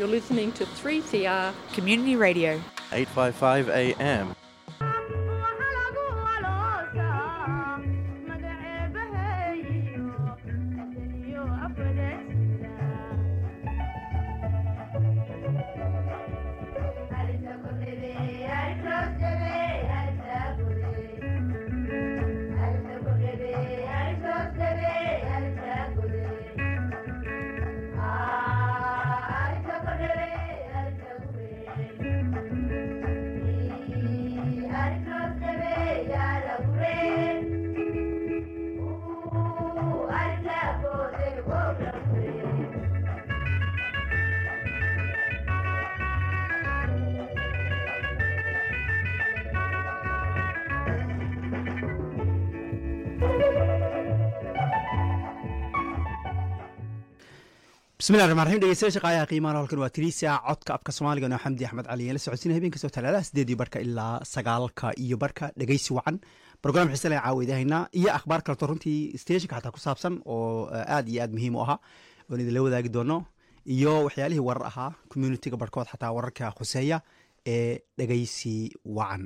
You're listening to 3CR. Community Radio. 855 AM. bismillahi raxmaan raxiim dhegeystayaal shaqaayaha qiimaha halkan waa tiriisa codka afka soomaaliga noo xamdi axmed cali la socodsiina habeen kastoo talaadaha sideedii barka ilaa sagaalka iyo barka dhegeysi wacan brogram xiise len caawidahaynaa iyo akhbaar kaleto runtii stationka xataa ku saabsan oo aad iyo aad muhiim u ahaa oon idinla wadaagi doono iyo waxyaalihii warar ahaa communitiga barhkood xataa wararka khuseeya ee dhegeysi wacan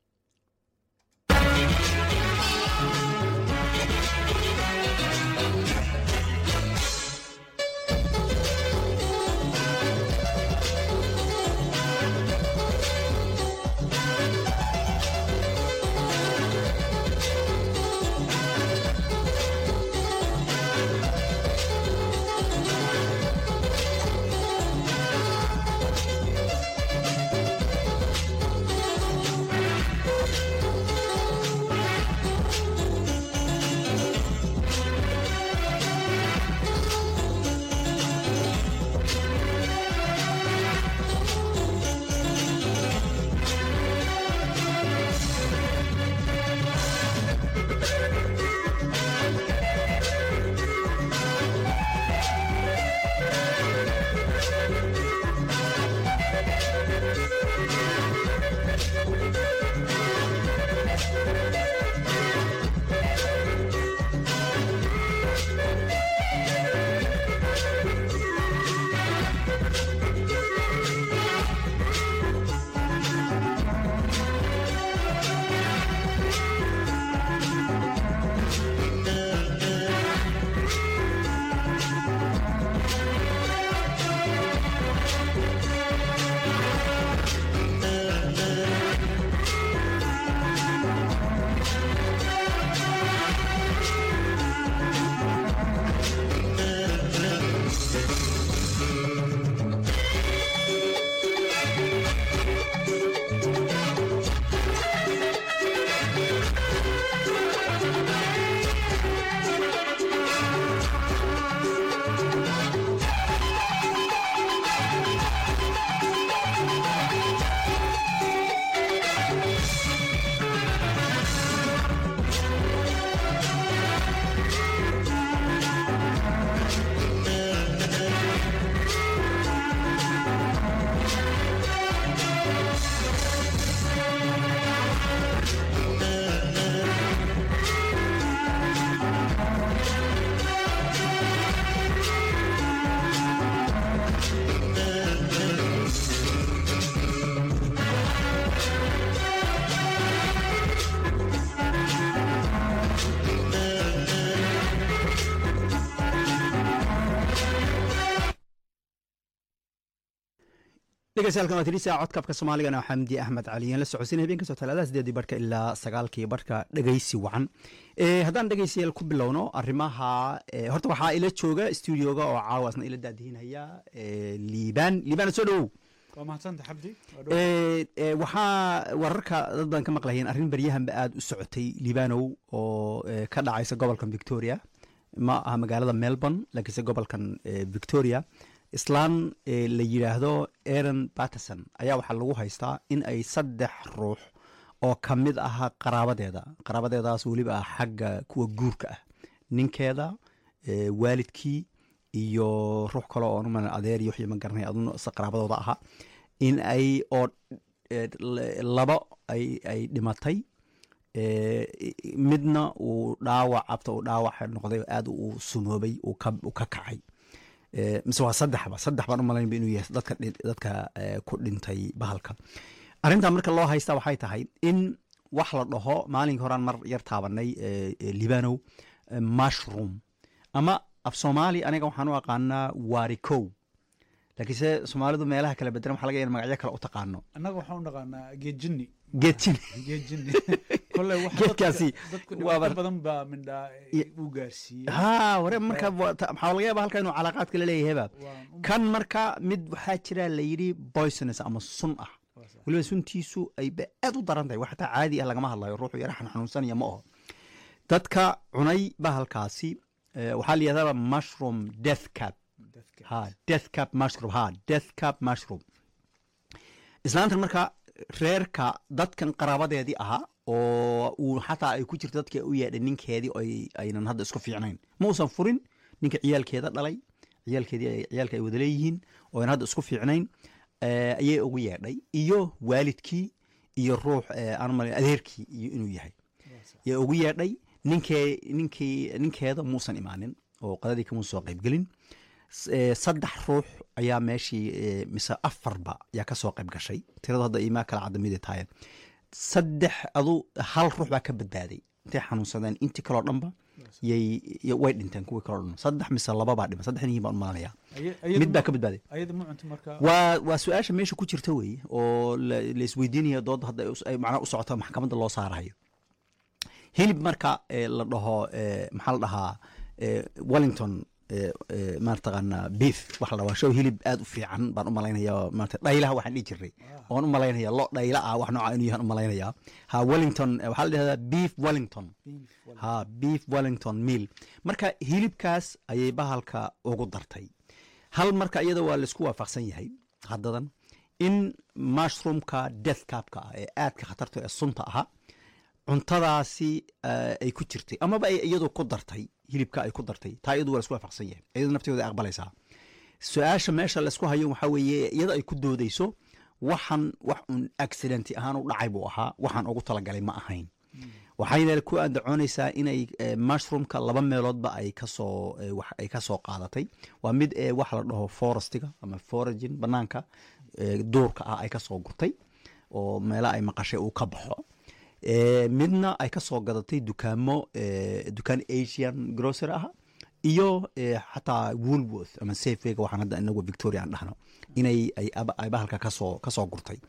dhegeystayaal waa tirisa codka afka soomaaligana xamdi axmed caliyan la socodsiina habeen kastoo talaadaha sideedii barka ilaa sagaalkii barka dhegeysi wacan haddaan dhegeystayaal ku bilowno arrimaha horta waxaa ila jooga studioga oo caawaasna ila daadihinaya liibaan liibaan soo dhowow waa mahadsanta xabdi waxaa wararka dad badan ka maqlayeen arrin baryahanba aada u socotay liibanow oo ka dhacaysa gobolkan victoria ma aha magaalada melbourne laakiinse gobolkan victoria islaan la yidhaahdo aaron batterson ayaa waxaa lagu haystaa in ay saddex ruux oo ka mid aha qaraabadeeda qaraabadeedaas weliba ah xagga kuwa guurka ah ninkeeda waalidkii iyo ruux kale oo numa adeer iyo wixii ma garanay aduna isa qaraabadooda ahaa in ay oo laba ay ay dhimatay midna uu dhaawac abta uu dhaawac noqday aada uu sumoobay uu ka uu ka kacay Eh, mise waa saddexba saddex baan u malaynba inuu yahay dadka dhi- dadka eh, ku dhintay bahalka arrintan marka loo haysta waxay tahay in wax la dhaho maalinkii horaan mar yar taabanay eh, eh, libanow eh, mushroom ama af soomaali aniga waxaan u aqaanaa waarikow laakiinse soomaalidu meelaha kala bedelan waxa laga yahay in magacyo kale u taqaano annaga waxaan u dhaqaanaa geedjinni geedjin geedjinni kolley wax Geedkaasi dadku waa dhibaato bar- badan baa mindhaa Ya- uu gaarsiiyey ha ware marka wa- ta- maxaa laga yaaba halka inuu calaaqaad kala leeyahayba Waan u- kan marka mid waxaa jira la yidhi poisonous ama sun ah waa sax. weliba suntiisu ay ba aad u daran tahay wax xataa caadi ah lagama hadlayo ruuxu yara xanuunsanaya ma aho dadka cunay bahalkaasi eh, waxaa la yidhahdaa mushroom death cap Dadka. ha death cap mushroom ha death cap mushroom islaantan marka reerka dadkan qaraabadeedii ahaa oo uu xataa ay ku jirto dadka u yeedhay ninkeedii oo ay- aynan hadda isku fiicnayn ma uusan furin ninka ciyaalkeeda dhalay ciyaalkeedii ay- ciyaalka ay wada leeyihiin oo aynan hadda isku fiicnayn eh, ayay ugu yeedhay iyo waalidkii iyo ruux eh, aan malay adeerkii iyo inuu yahay Waa sax. yaa ugu yeedhay ninkee ninkii ninkeeda muusan imaanin oo qadadii kama soo qaybgelin S- eh, saddex ruux ayaa meeshii eh, mise afarba yaa ka soo qayb gashay tiradu hadda imaa kala cadamida tahay saddex adu hal ruux baa ka badbaaday intay xanuunsadeen intii kaloo dhanba yay y- way dhinteen kuwii kaloo dhan saddex mise laba baa dhiman saddex nihiin baan u malanaya Aya- ayadu mid baa ma- ka badbaaday ayada ma cunto marka waa waa su-aasha meesha ku jirta weeye oo la la isweydiinaya dood hadda ay us- ay macnaha u socoto maxkamadda loo saarayo hilib marka eh, la dhaho eh, maxaa la dhahaa eh, wellington eh, eh, maartaqaana beef waxa la dhahaa show hilib aad u fiican baan u malaynaya maarata dhaylaha waxaan dhihi jiray oon u malaynaya lo dhayla ah wax nooca inuu yahan u malaynaya ha wellington eh, waxaa la dhahdaa beef wellington beef wala- ha beef wellington meal marka hilibkaas ayay bahalka ugu dartay hal marka iyada waa laisku waafaqsan yahay haddadan in mushroomka death capka ah ee aadka khatarta ee sunta ahaa cuntadaasi eh, ay ku jirtay amaba ay iyadu ku dartay hilibka ay ku dartay taa iyadu waa laisku waafaqsan yahay iyadu nafteeda ay aqbalaysaa su-aasha meesha laisku hayo waxaa weeye iyada ay ku doodeyso waxan wax un accidenti ahaan u dhacay buu ahaa waxaan ugu talagalay ma ahayn waxayna ku andacoonaysaa inay eh, mushroomka laba meeloodba ay kasoo eh, wax ay ka soo qaadatay waa mid ee waxa la dhaho forestiga ama foragin banaanka eh, duurka ah ay kasoo gurtay oo meela ay maqashay uu ka baxo Eh, midna ay ka soo gadatay dukaamo eh, dukaan asian grocery ah iyo eh, xataa woolworth ama safewayga waxaan hadda inagu victoria aan dhahno inay ay aba- ay bahalka kasoo kasoo gurtay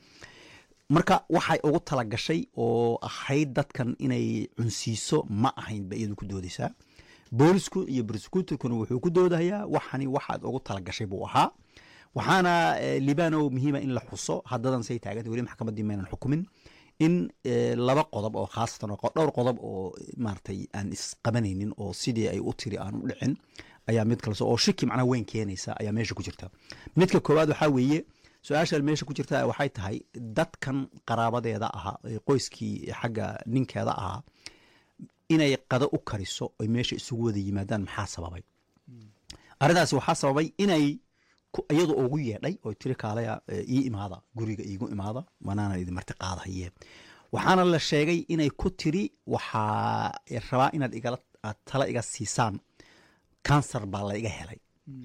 marka waxay ugu talagashay oo ahayd dadkan inay cunsiiso ma ahayn ba iyadu ku doodaysaa boolisku iyo prosecutorkuna wuxuu ku doodayaa waxani waxaad ugu talagashay buu ahaa waxaana eh, libanow muhiima in la xuso haddadan say taagantay weli maxkamaddii maynan xukumin in eh, laba qodob oo khaasatan oo qo- dhowr qodob oo eh, maaragtay aan isqabanaynin oo sidii ay u tiri aan u dhicin ayaa mid kale oo shiki macnaa weyn keenaysa ayaa meesha ku jirta midka koowaad waxaa weeye su-aasha meesha ku jirta waxay tahay dadkan qaraabadeeda ahaa ee qoyskii xagga ninkeeda ahaa inay qado u kariso oy meesha isugu wada yimaadaan maxaa sababay arrintaasi waxaa sababay inay ku- iyadu ugu yeedhay oo tiri kaalaya eh, ii imaada guriga iigu imaada wanaana idin marti qaadahaye waxaana la sheegay inay ku tiri waxaa rabaa inaad igala aad tala iga siisaan kansar baa la iga helay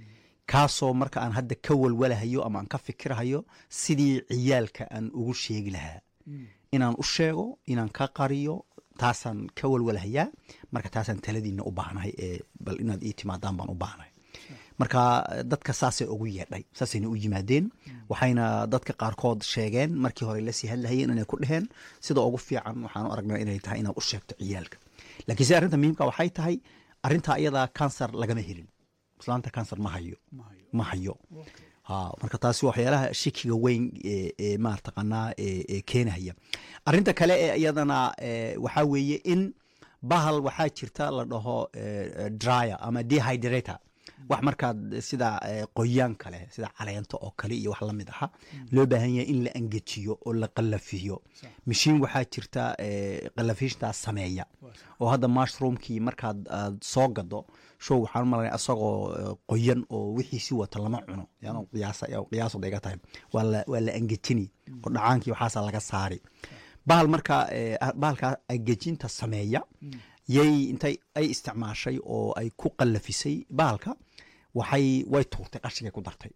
kaasoo marka aan hadda ka walwalahayo ama aan ka fikirahayo sidii ciyaalka aan ugu sheegi lahaa inaan u sheego inaan ka qariyo taasaan ka walwalahayaa marka taasaan taladiina u baahnahay ee bal inaad ii timaadaan baan u baahnahay marka dadka saasay ugu yeedhay saasayna u yimaadeen waxayna dadka qaarkood sheegeen markii hore lasii hadlahayeen inay ku dheheen sida ugu fiican waxaan u aragnaa inay tahay inaad u sheegto ciyaalka laakiin se arrinta muhiimka waxay tahay arrinta iyadaa kansar lagama helin islaanta kansar ma hayo ma hayo ma hayo Okay. ha marka taasi waxyaalaha shikiga weyn ee ee maartaqanaa ee ee keenaya arrinta kale ee iyadana ee, waxaa weeye in bahal waxaa jirta la dhaho ee, dryer ama dehydrator wax markaad sida ee, qoyaan kale sida caleento oo kale iyo wax la mid aha loo baahan yahay in la angejiyo oo la qallafiyo Sax. mashiin waxaa jirta ee, qallafiishtaas sameeya Waa sax. oo hadda mushroomkii markaad aad soo gado show waxaan u malanaya asagoo eh, qoyan oo wixiisi wata lama cuno yan qiyaasa qiyaasooda iga tahay waa la waa la angejini oo dhacaankii waxaasa laga saari bahal marka eh, bahalkaa angejinta sameeya yay intay ay isticmaashay oo ay ku qallafisay bahalka waxay way tuurtay qashigay ku dartay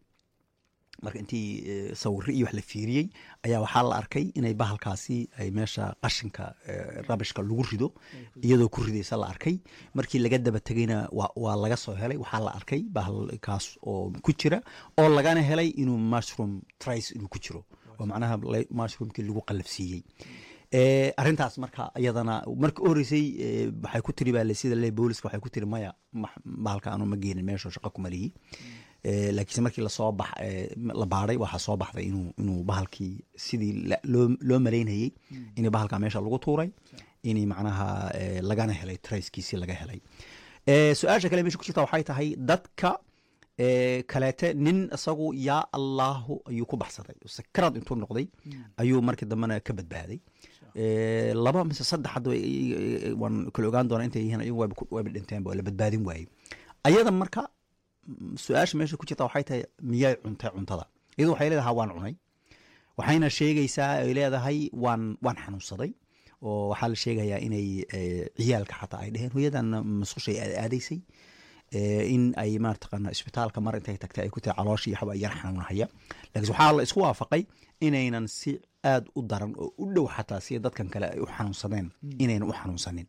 marka intii eh, sawirro iyo wax la fiiriyey ayaa waxaa la arkay inay bahalkaasi ay meesha qashinka eh, rabishka lagu rido iyadoo ku ridaysa la arkay markii laga daba tegeyna waa waa laga soo helay waxaa la arkay bahalkaas oo ku jira oo lagana helay inuu mushroom trice inuu ku jiro oo macnaha la- mushroomkii lagu qallafsiiyey Eh, arrintaas marka iyadana marka u horeysay eh, waxay ku tiri baa le sida le booliska waxay ku tiri maya ma- bahalka anu ma geenin meesha shaqo kuma lihi Eh, laakiinse markii lasoo bax eh, la baadhay waxaa soo baxday inuu inuu bahalkii sidii la- loo loo malaynayey in bahalka meesha lagu tuuray in macnaha eh, lagana helay trayskiisii laga helay Eh, su-aasha kale meesha ku jirta waxay tahay dadka eh, kaleete nin isagu yaa allahu ayuu ku baxsaday sakarad intuu noqday ayuu markii dambena ka badbaaday Eh, laba mise saddex hadda way- i- i- waan kala ogaan doonaa intay yihiin ayagu wayba ku- wayba dhinteen waa la badbaadin waayey ayada marka mm, su-aasha meesha ku jirta waxay tahay miyay cuntay cuntada iyadu waxay leedahay waan cunay waxayna sheegaysaa ay leedahay waan waan xanuunsaday oo waxaa la sheegayaa inay eh, ciyaalka xataa ay dheheen hooyadan masqushay aad aadaysay eh, in ay maartaqana isbitaalka mar intay tagtay ay ku tahay calooshii waxba yar xanuunahaya laakiin waxaa la isku waafaqay inaynan si aad u daran oo u dhow xataa sida dadkan kale ay u xanuunsadeen inaynan u xanuunsanin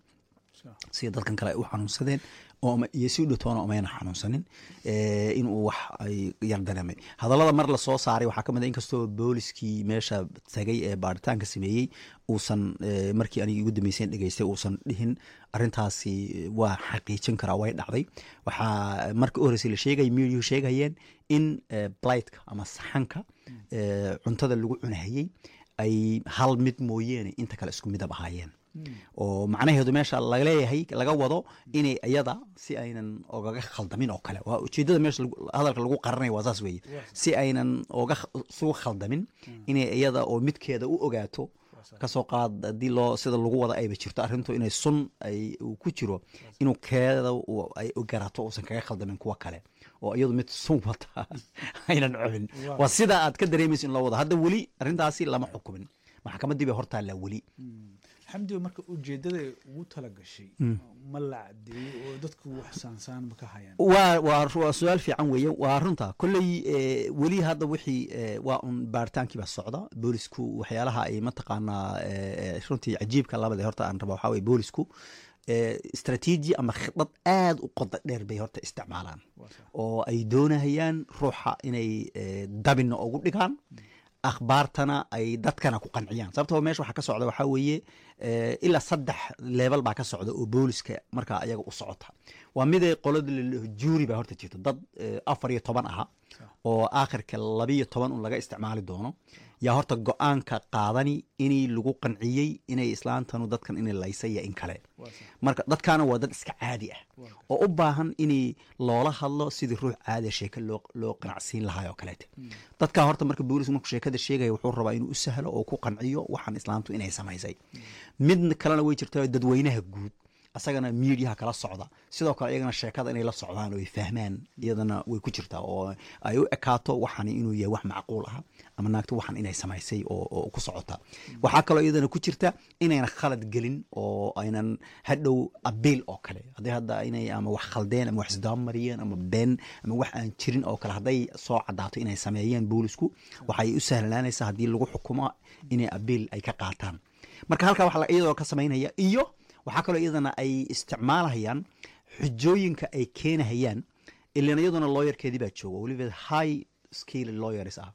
sida dadkan kale ay u xanuunsadeen oo ama- iyo si u dhatoona umayna xanuunsanin eh, inuu wax ay yar dareemay hadallada mar lasoo saaray waxaa ka mid a inkastoo booliskii meesha tagay ee baaritaanka sameeyey uusan eh, markii anigi ugu dambeyseen dhegeystay uusan dhihin arrintaasi waa xaqiijin karaa way dhacday waxaa marka u horreysay la sheegay miyuhu sheegayeen in eh, blightka ama saxanka eh, cuntada lagu cunahayey ay hal mid mooyeene inta kale isku midab ahaayeen oo macnaheedu meesha laga leeyahay laga wado inay iyada si aynan ogaga khaldamin oo kale waa ujeedada meesha lagu- hadalka lagu qaranaya waa saas weeye si aynan oga sugu khaldamin inay iyada oo midkeeda u ogaato kasoo qaad haddii loo sida lagu wada ayba jirto arrintu inay sun ay uu ku jiro inuu keeda uu- ay garato uusan kaga khaldamin kuwa kale oo iyadu mid sun wata aynan cobin waa sida aad ka dareemayso in loo wado hadda weli arrintaasi lama xukumin maxkamaddii bay hortaallaa weli xamdiga marka ujeedada ugu tala gashay ma la cadeeyey oo dadku wax saansaan ma ka hayaan waa waa waa su-aal fiican weeye waa runta kolley eh, weli hadda wixii eh, waa un baaritaankii baa socda boolisku waxyaalaha ay mataqaanaa eh, eh, runtii cajiibka labada horta aan raba waxaa weye boolisku eh, istaraatiiji ama khidad aad u qoda dheer bay horta isticmaalaan oo ay doonahayaan ruuxa inay eh, dabinna ugu dhigaan akhbaartana ay dadkana ku qanciyaan sababtoo meesha waxaa ka socda waxaa weeye eh, ilaa saddex leebel baa ka socda oo booliska markaa ayaga u socota waa miday qolada la- juuri baa horta jirta dad eh, afar iyo toban aha oo aakhirka labiyo toban un laga isticmaali doono yaa horta go-aanka qaadani inay lagu qanciyey inay islaantanu dadkan inay laysay iyo in kale marka dadkaana waa dad iska caadi ah oo u baahan inay loola hadlo sidii ruux caadiya sheeke loo loo qanacsiin lahaa oo kaleete dadka horta marka boolis markuu sheekada sheegaya wuxuu rabaa inuu u sahlo oo ku qanciyo waxaan islaamtu inay samaysay mid kalena way jirtaa dadweynaha guud asagana miidiyaha kala socda sidoo kale iyagana sheekada inay la socdaan oo ay fahmaan iyadana way ku jirtaa oo ay u ekaato waxan inuu yahay wax macquul ah ama naagto waxan inay samaysay oo, oo ku socota waxaa kaloo iyadana ku jirta inayna khalad gelin oo aynan hadhow abiil oo kale haddii hadda inay ama wax khaldeen ama wax isdaamariyeen ama been ama wax aan jirin oo kale hadday soo cadaato inay sameeyeen boolisku waxay u sahlanaanaysaa haddii lagu xukumo inay abiil ay ka qaataan marka halkaa waxa la- iyadoo ka samaynaya iyo waxaa kaloo iyadana ay isticmaalahayaan xujooyinka ay keenahayaan ilan iyaduna lawyerkeedii baa jooga weliba high skill lawyers ah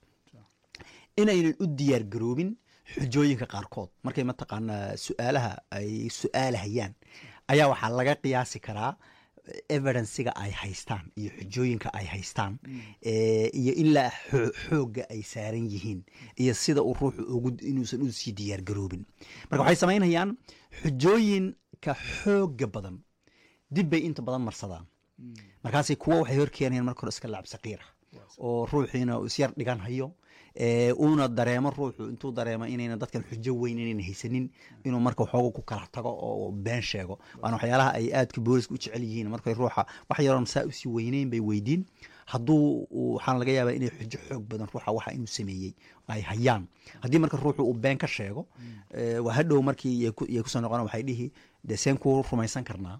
inaynan u diyaar garoobin xujooyinka qaarkood markay mataqaanaa su-aalaha ay su-aalahayaan ayaa waxaa laga qiyaasi karaa evidenciga ay haystaan iyo xujooyinka ay haystaan eh, iyo ilaa xoo- xoogga ay saaran yihiin iyo sida uu ruuxu ugu inuusan u sii diyaar garoobin marka waxay samaynayaan xujooyinka xoogga badan dib bay inta badan marsadaan markaasay kuwa waxay horkeenayaan marka hore iska lacab saqiira oo ruuxiina uu isyar dhigan hayo ee, uuna dareemo ruuxu intuu dareemo inayna dadkan xujo weyn inayna haysanin inuu marka waxooga ku kala tago oo been sheego waana waxyaalaha ay aadka booliska u jecel yihiin markay ruuxa wax yaroon saa usii weyneyn bay weydiin hadduu uu- waxaana laga yaabaa inay xujo xoog badan ruuxa waxa inuu sameeyey ay hayaan haddii marka ruuxu uu been ka sheego ee, waa hadhow markii yay ku- yay kusoo noqon waxay dhihi dee seen ku rumaysan karnaa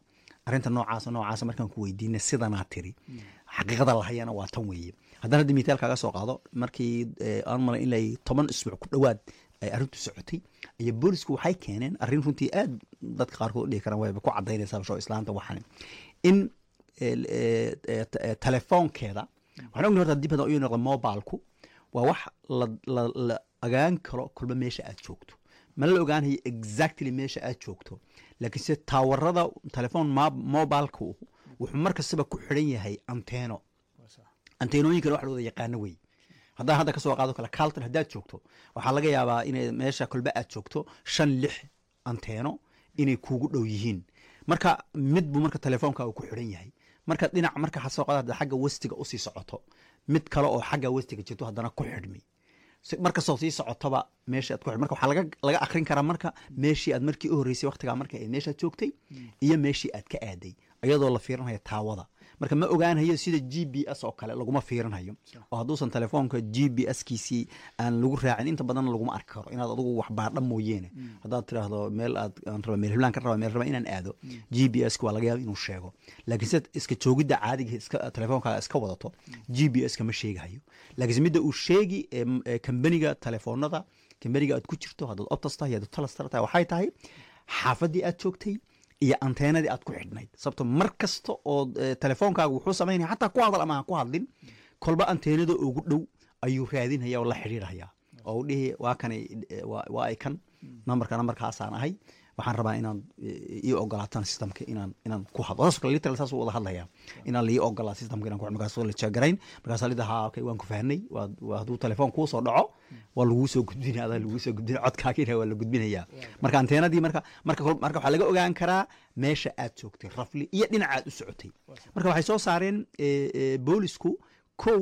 arrinta noocaasa noocaasa markaan ku weydiina sidanaa tiri xaqiiqada lahayana waa tan weeye haddana hadda mitaal kaaga soo qaado markii eh, aan malay ilay toban isbuuc ku dhowaad ay arrintu socotay iyo boolisku waxay keeneen arrin runtii aad dadka qaarkood u dhihi karaan wayba ku cadaynaysaa basho islaanta waxan in eh, eh, eh, t- eh, telefoonkeeda waxaan ognahay horta dib hadda u noqda mobilku waa wax la, la, la ogaan karo kolba meesha aad joogto ma la ogaanayo exactly meesha aad joogto laakiin se taawarada telefoon ma- mobilku wuxuu mar kastaba ku xidhan yahay anteeno anteenooyinkan wax la wada yaqaano wey haddaan hadda kasoo qaado kale calton haddaad joogto waxaa laga yaabaa inay meesha kolba aad joogto shan lix anteeno inay kuugu dhow yihiin marka mid buu marka telefoonka uu ku xidhan yahay marka dhinac marka ha soo qaado hadda xagga westiga usii socoto mid kale oo xagga westiga jirto haddana ku xidhmay si- markastoo sii socotoba meesha aad ku xidh marka waxaa laga laga akrin karaa marka meeshii aad markii u horreysay waqtigaa marka aad meeshaad joogtay iyo meeshii aad ka aaday iyadoo la fiirinhayo taawada marka ma ogaanhayo sida g b s oo kale laguma fiirinhayo oo hadduusan telefoonka g b s kiisii aan lagu raacin inta badan laguma arki karo inaad adigu wax baadha mooyeene haddaad tiraahdo meel aad aan raba meel heblaan ka raba meel raba inaan aado g b s waa laga yaaba inuu sheego laakiin sida iska joogidda caadiga iska telefoonkaa iska wadato g b s kama sheegahayo laakiinse midda uu sheegi ee m- ee kambaniga telefoonada kambaniga aad ku jirto haddaad optas tahay haddaad talastar tahay waxay tahay xaafaddii aad joogtay iyo anteenadii aad ku xidhnayd sababto mar kasta oo eh, telefoonkaaga wuxuu samaynaya xataa ku hadal ama ha ku hadlin kolba anteenada ugu dhow ayuu raadinhaya oo la xidhiirhaya oo u dhihi waa kanay eh, waa waa ay kan nambarka nambarkaasaan ahay waxaan rabaa inaan eh, ii ogolaataan systemka inaan inaan ku hadlo saas kale literal saas u wada hadlaya inaan lii ogolaa systemka inaan ku markaas la jeegarayn markaas lida ha okay waan ku fahnay waa waa hadduu telefoon kuu soo dhaco waa laguu soo gudbinaya adaa laguu soo gudbinaya codkaagina waa la gudbinaya marka anteenadii marka marka kol- marka waxaa laga ogaan karaa meesha aad joogtay rafli iyo dhinaca aad u socotay marka waxay soo saareen eh, eh, boolisku kow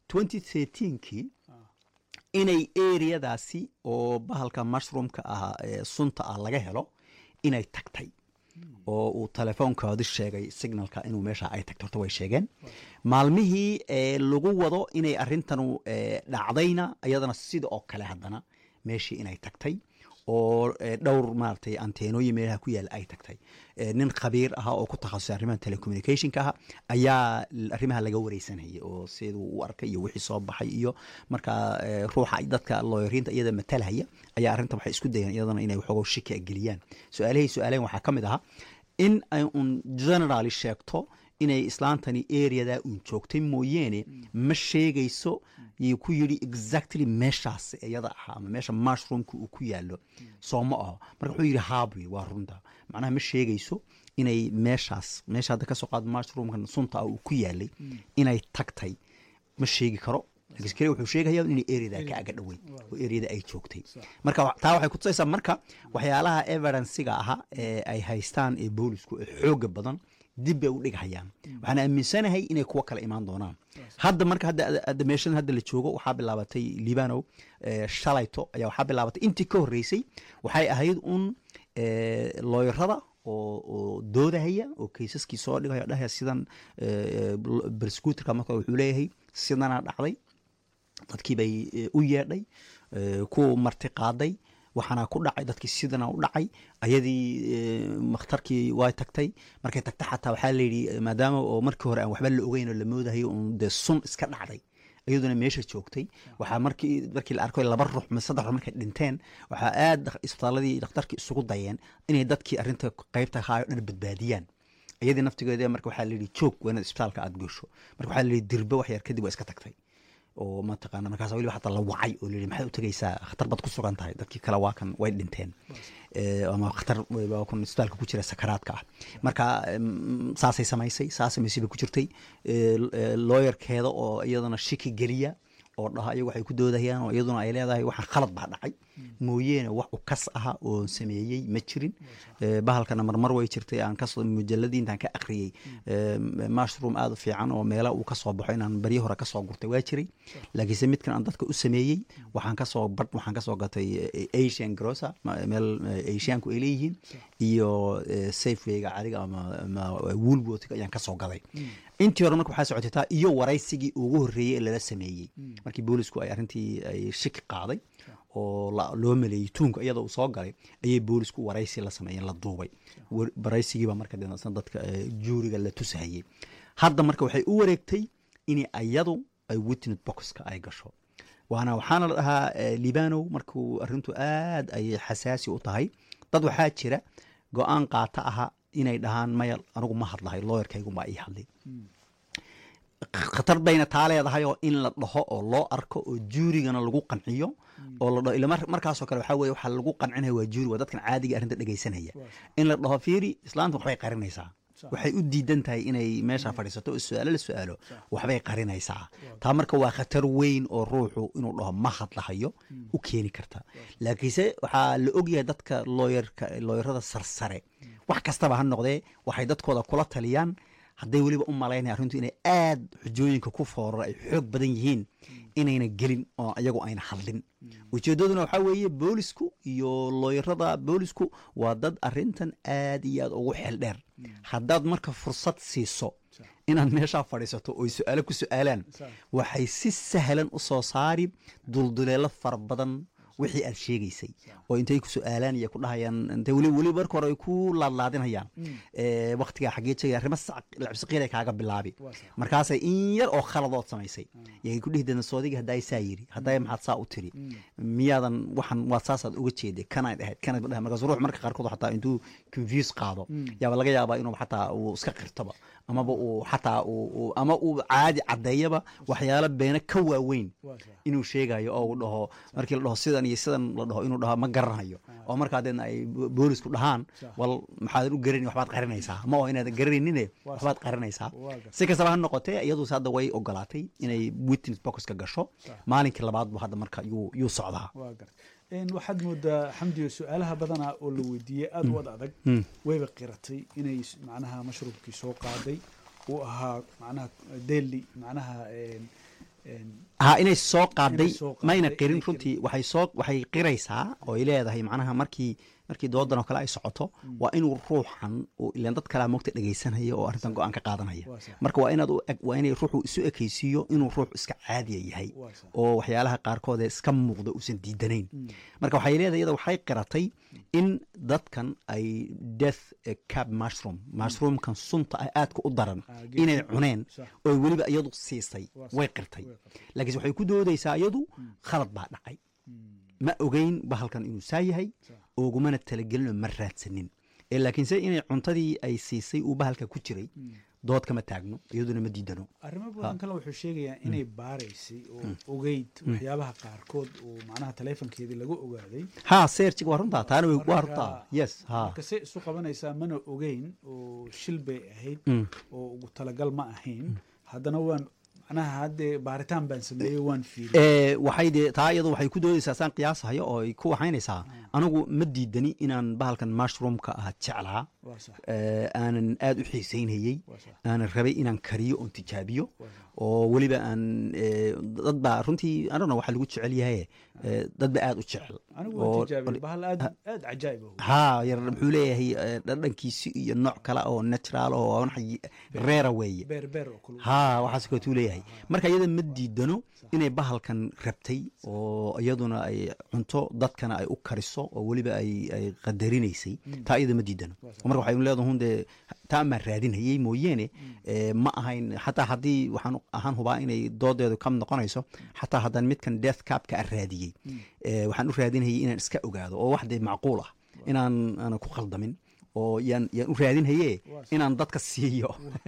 2013kii inay areadaasi oo bahalka mushroomka ah ee sunta ah laga helo inay tagtay oo uu telefoonkoodi sheegay signalka inuu meesha ay tagto horta way sheegeen maalmihii ee lagu wado inay arrintanu ee, dhacdayna iyadana sida oo kale haddana meeshii inay tagtay oo ee, dhowr maaragtay anteenooyin meelaha ku yaala ay tagtay Ee, nin khabiir ah oo ku takhasusay arrimaha telecommunicationka ah ayaa l- arrimaha laga wareysanayay oo siduu u arkay iyo wixii soo baxay iyo marka ee, ruuxa ay dadka looyariinta iyada matalhaya ayaa arrinta waxay isku dayeen iyadana inay waxoogo shiki geliyaan su-aalahay su-aaleen waxaa ka mid ahaa in ay un generally sheegto inay islaantani areada uun joogtay mooyeene ma sheegayso yuu ku yidhi exactly meeshaas iyada ahaa ama meesha mushroomka uu ku yaalo soo ma aho marka wuxuu yidhi haabuy waa runta macnaha ma sheegayso inay meeshaas meesha hadda kasoo qaad mushroomkan sunta ah uu ku yaalay inay tagtay ma sheegi karo laakiin kale wuxuu sheegaya inay areada ka aga dhoweyd oo areada ay joogtay marka wa- taa waxay kutusaysaa marka waxyaalaha evidencega ahaa ee ay haystaan ee boolisku ee xooga badan dib bay u dhighayaan waxaan aaminsanahay inay kuwo kale imaan doonaan hadda marka hadda hadda meeshan hadda la joogo waxaa bilaabatay libanow eh, shalayto ayaa waxaa bilaabatay intii ka horreysay waxay ahayd un eh, looyarada oo oo doodahaya oo kaysaskii soo dhigaya dhahaya sidan berskuuterka marka wuxuu leeyahay sidanaa dhacday dadkii bay eh, u yeedhay eh, ku marti qaaday waxaana ku dhacay dadkii sidana u dhacay ayadii eh, makhtarkii way tagtay markay tagta xataa waxaa layidhi maadaama oo markii hore aan waxba la ogeyn oo la moodahayo un dee sun iska dhacday iyaduna meesha joogtay waxaa markii markii la arko laba ruux ma saddex ruux markay dhinteen waxaa aad isbitaaladii dhakhtarkii isugu dayeen inay dadkii arrinta qaybta haayo dhan badbaadiyaan iyadii naftigeeda marka waxaa la yidhi joog waa inaad isbitaalka aad gasho marka waxaa la yidhi dirbe wax yar kadib waa iska tagtay oo mataqaana markaas weliba xataa la wacay oo layidhi maxay u tegaysaa khatar baad ku sugan tahay dadkii kale waa kan way dhinteen Eh, ama khatar waa kun isbitaalka ku jira sakaraadka ah marka em, saasay samaysay saas samaysay bay ku jirtay Eh, eh, looyarkeeda oo iyadana shiki geliya oo dhaha iyagu waxay ku doodayaan oo iyaduna ay leedahay waxaan khalad baa dhacay mooyeene wax u kas aha oo sameeyey ma jirin Eh, bahalkana marmar way jirtay aan kasoo mujalladii intaan ka akhriyey eh, mushroom aad u fiican oo meela uu kasoo baxo inaan baryo hore kasoo gurtay waa jiray laakiinse midkan aan dadka u sameeyey waxaan kasoo badh waxaan kasoo gatay eh, asian grocer ma- meel eh, asianku ay leeyihiin iyo eh, safewayga cariga ama ama woolworthka ayaan kasoo gaday intii hore marka waxaa socotay taa iyo waraysigii ugu horreeyey ee lala sameeyey markii boolisku ay arrintii ay shiki qaaday oo la- loo maleeyey tuunka iyadoo uu soo galay ayay boolisku waraysi la sameeyeen la duubay War- waraysigiiba marka dhinacsan dadka eh, juuriga la tusahayey hadda marka waxay u wareegtay in iyadu ay witness boxka ay gasho waana waxaana la dhahaa eh, libanow markuu arrintu aad ayay xasaasi u tahay dad waxaa jira go-aan qaata aha inay dhahaan maya anigu ma hadlahay looyarkaygumaa ii hadlay khatar bayna taa leedahay oo in la dhaho oo loo arko oo juurigana lagu qanciyo oo la dhaho ila mar- markaasoo kale waxaa weye waxaa lagu qancinaya waa juuri waa dadkan caadiga arrinta dhegaysanaya in la dhaho fiiri islaanta waxbay qarinaysaa waxay u diidan tahay inay meesha fadhiisato oo su-aalo la su-aalo waxbay qarinaysaa taa marka waa khatar weyn oo ruuxu inuu dhaho ma hadlahayo u keeni karta laakiinse waxaa la ogyahay dadka looyarka looyarada sarsare wax kastaba ha noqdee waxay dadkooda kula taliyaan hadday weliba u malaynaya arrintu inay aad xujooyinka ku foorara ay xoog badan yihiin inayna gelin oo iyagu ayna hadlin ujeeddaduna waxaa weeye boolisku iyo looyarada boolisku waa dad arrintan aad iyo aad ugu xeel dheer haddaad marka fursad siiso inaad meeshaa fadhiisato oy su-aalo ku su-aalaan waxay si sahlan u soo saari dulduleelo fara badan wixii aad sheegaysay oo intay ku su-aalaan iyo ku dhahayaan intay weli weli marka hore ay ku laadlaadinayaan ee, waqtigaa xaggee jegay arrimo labsiqiiray kaaga bilaabi markaasay in yar oo khaladood samaysay yay ku dhihi deena soodiga haddaa saa yiri haddaa maxaad saa u tiri miyaadan waxan waad saasaad uga jeeday kanayd ahayd kanayd dhahay markaas ruux marka qaarkood xataa intuu confuse qaado yaaba laga yaabaa inuu xataa uu iska qirtoba amaba uu xataa uu uu- ama uu caadi caddeeyaba waxyaalo beena ka waaweyn inuu sheegayo oo uu dhaho markii la dhaho sidan iyo sidan la dhaho inuu dhaho ma garanayo oo markaa deedna ay bo- boolisku dhahaan wal maxaadan u garanin waxbaad qarinaysaa ma oo inaadan garanaynin waxbaad qarinaysaa si kastaba ha noqotee iyaduuse hadda way ogolaatay inay witness boxka gasho maalinkii labaad bu hadda marka yuu yuu socdaa waa garta Een, waxaad moodaa xamdiyo su-aalaha badanaa oo la weydiiyey aada u ad adag wayba qiratay inay s- macnaha mashruubkii soo qaaday uu ahaa macnaha daily macnaha een, een, ha inay soo qaaday Inay soo qaaday, mayna qirin inay runtii waxay soo waxay qiraysaa oo ay leedahay macnaha markii markii doodan oo kale ay socoto waa inuu ruuxan uu ilaan dad kalea moogta dhegaysanaya oo arrintan go-aan ka qaadanaya Waa sax. marka waa inaad u eg waa inay ruuxu isu ekaysiiyo inuu ruux iska caadiya yahay Waa sax. oo waxyaalaha qaarkood ee iska muuqda uusan diidanayn marka waxay leedahay iyada waxay qiratay in dadkan ay death eh, cab mushroom mushroomkan sunta ah aadka u daran Ah, geedka. inay cuneen Sax. oo weliba iyadu siisay Waa sax. way qirtay Way qirtay. laakiinse waxay ku doodaysaa iyadu khalad baa dhacay ma ogeyn bahalkan inuu saa yahay oogumana talagelinoo ma raadsanin ee laakiinse inay cuntadii ay siisay uu bahalka ku jiray dood kama taagno iyaduna ma diidano arrimo badan kale wuxuu sheegayaa inay baaraysay oo ogeyd waxyaabaha qaarkood oo macnaha taleefonkeedii laga ogaaday ha seerjiga waa runtaa taana way- waa Marka- runtaa yes ha marka se isu qabanaysaa mana ogeyn oo shil bay ahayd oo ugu talagal ma ahayn haddana waan macnaha haddee baaritaan baan sameeyey waan fiiriyey ee waxay dee taa iyadu waxay ku doodaysaa saan qiyaasahayo oo ay ku waxaynaysaa anigu ma diidani inaan bahalkan mushroomka ah jeclaa waa sax ee, aanan aad u xiisaynayey Waa sax. aanan rabay inaan kariyo oon tijaabiyo oo weliba aan ee, dad baa runtii anana waxaa lagu jecel yahay ee, dad baa aad u jecel anigu oo- waan tijaabiyey bahal aad aad cajaa'ib ah haa yar muxuu leeyahay ee, dhadhankiisi iyo nooc kale oo natural oo wax reera weeye beer beer oo kale haa waxaas kootuu leeyahay marka iyada ma diidano inay bahalkan rabtay oo iyaduna ay cunto dadkana ay u kariso oo weliba ay ay qadarinaysay taa iyada ma diidano oo marka waxay leedahay hun dee taa maa raadinayay mooyeene ee, ma ahayn xataa haddii waxaan ahaan hubaa inay doodeedu kam noqonayso xataa haddaan midkan death capka a raadiyey ee, waxaan u raadinayay inaan iska ogaado oo wax dee macquul ah inaan aanan ku qaldamin oo yaan yaan u raadinhaye inaan dadka siiyo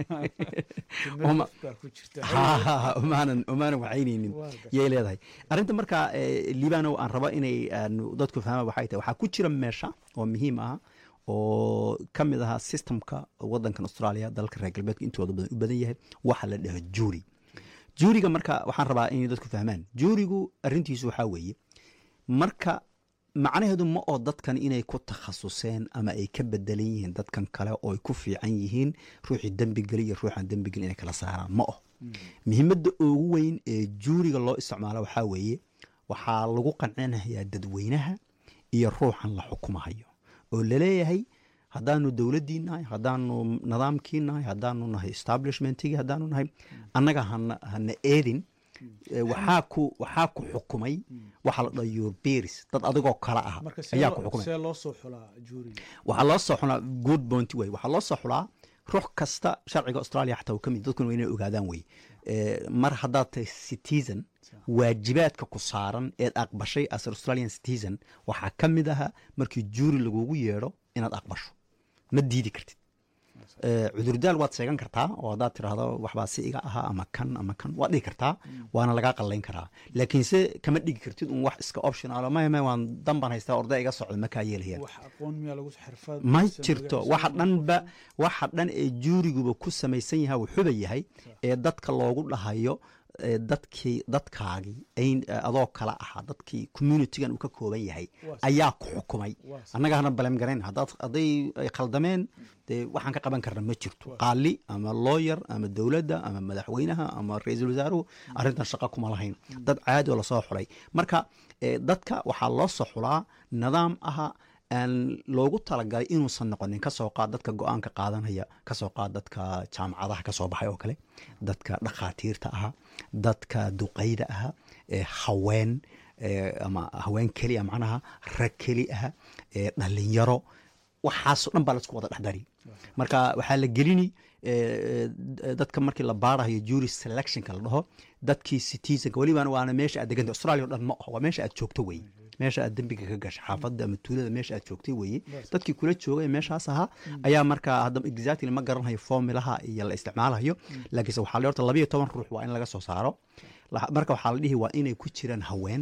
Uma- baa ku jirta ha umaanan umaanan waxaynaynin Waa gartay. yay leedahay arrinta marka eh, liibano aan rabo inay aanu dadku fahmaan waxay tahay waxaa ku jira meesha oo muhiim ah oo ka mid ahaa systemka wadankan australia dalka reer galbeedka intooda badan u badan yahay waxa la dhaho juuri juuriga marka waxaan rabaa inay dadku fahmaan juurigu arrintiisu waxaa weeye marka macnaheedu ma oo dadkan inay ku takhasuseen ama ay ka bedelan yihiin dadkan kale oo ay ku fiican yihiin ruuxii dembigeli iyo ruuxaan dembigeli inay kala saaraan ma oh muhiimadda ugu weyn ee juuriga loo isticmaalo waxaa weeye waxaa lagu qancinayaa dadweynaha iyo ruuxan la xukumahayo oo laleeyahay haddaanu dowladdii nahay haddaanu nidaamkii nahay haddaanu nahay establishmentigii haddaanu nahay annaga hana hana eedin Eh, waxaa ku waxaa ku xukumay waxaa la dhaha your peers dad adigoo kale ah marka see ayaa ku loo- xukumay see loo soo xulaa juuriga waxaa loo soo xulaa good point way waxaa loo soo xulaa ruux kasta sharciga australia xataa uu ka mid dadkuna waa inay ogaadaan wey Eh, mar haddaad tahay citizen waajibaadka ku saaran eed aqbashay as australian citizen waxaa ka mid aha markii juuri lagugu yeedho inaad aqbasho ma diidi kartid Eh, cudurdaal waad sheegan kartaa oo haddaad tiraahdo waxbaa si iga ahaa ama kan ama kan waad dhigi kartaa waana lagaa qallayn karaa laakiinse kama dhigi kartid un wax iska optional maya maya waan danban haystaa orday iga socda ma kaa yeelayaan wax aqoon miyaa lagu xirfad ma mise jirto magaciisa waxa lagu dhanba qofka? waxa dhan ee juuriguba ku samaysan yaha wuxuuba yahay ee dadka loogu dhahayo ee dadkii dadkaagii ayn adoo kala ahaa dadkii communitygan uu ka kooban yahay Waa sax. ayaa ku xukumay Waa sax. annaga hana balem garayn haddaad hadday ay khaldameen dee waxaan ka qaban karna ma jirto qaali ama lawyer ama dowladda ama madaxweynaha ama ra-iisul wasaaruhu arrintan shaqo kuma lahayn dad caadi oo lasoo xulay marka eh, dadka waxaa loo soo xulaa nidaam aha aan loogu talagalay inuusan noqonin kasoo qaad dadka go-aanka qaadanaya kasoo qaad dadka jaamacadaha kasoo baxay oo kale dadka dhakhaatiirta aha dadka duqayda aha ee haween ee, ama haween keli ah macnaha rag keli ah ee, dhalinyaro waxaasoo dhan baa laisku wada dhexdari marka waxaa la gelini eh, eh, dadka markii la baarayo jury selectionka la dhaho dadkii citizenka welibana waana meesha aad deganta australia o dhan ma aho waa meesha aad joogto weye meesha aad dembiga ka gasha xaafadda ama tuulada meesha aad joogtay weye dadkii kula joogay meeshaas ahaa ayaa markaa hadda exactly ma garanhayo formilaha iyo la isticmaalayo laakiinse waxaa la horta labayo toban ruux waa in laga soo saaro La- marka waxaa la dhihi waa inay ku jiraan haween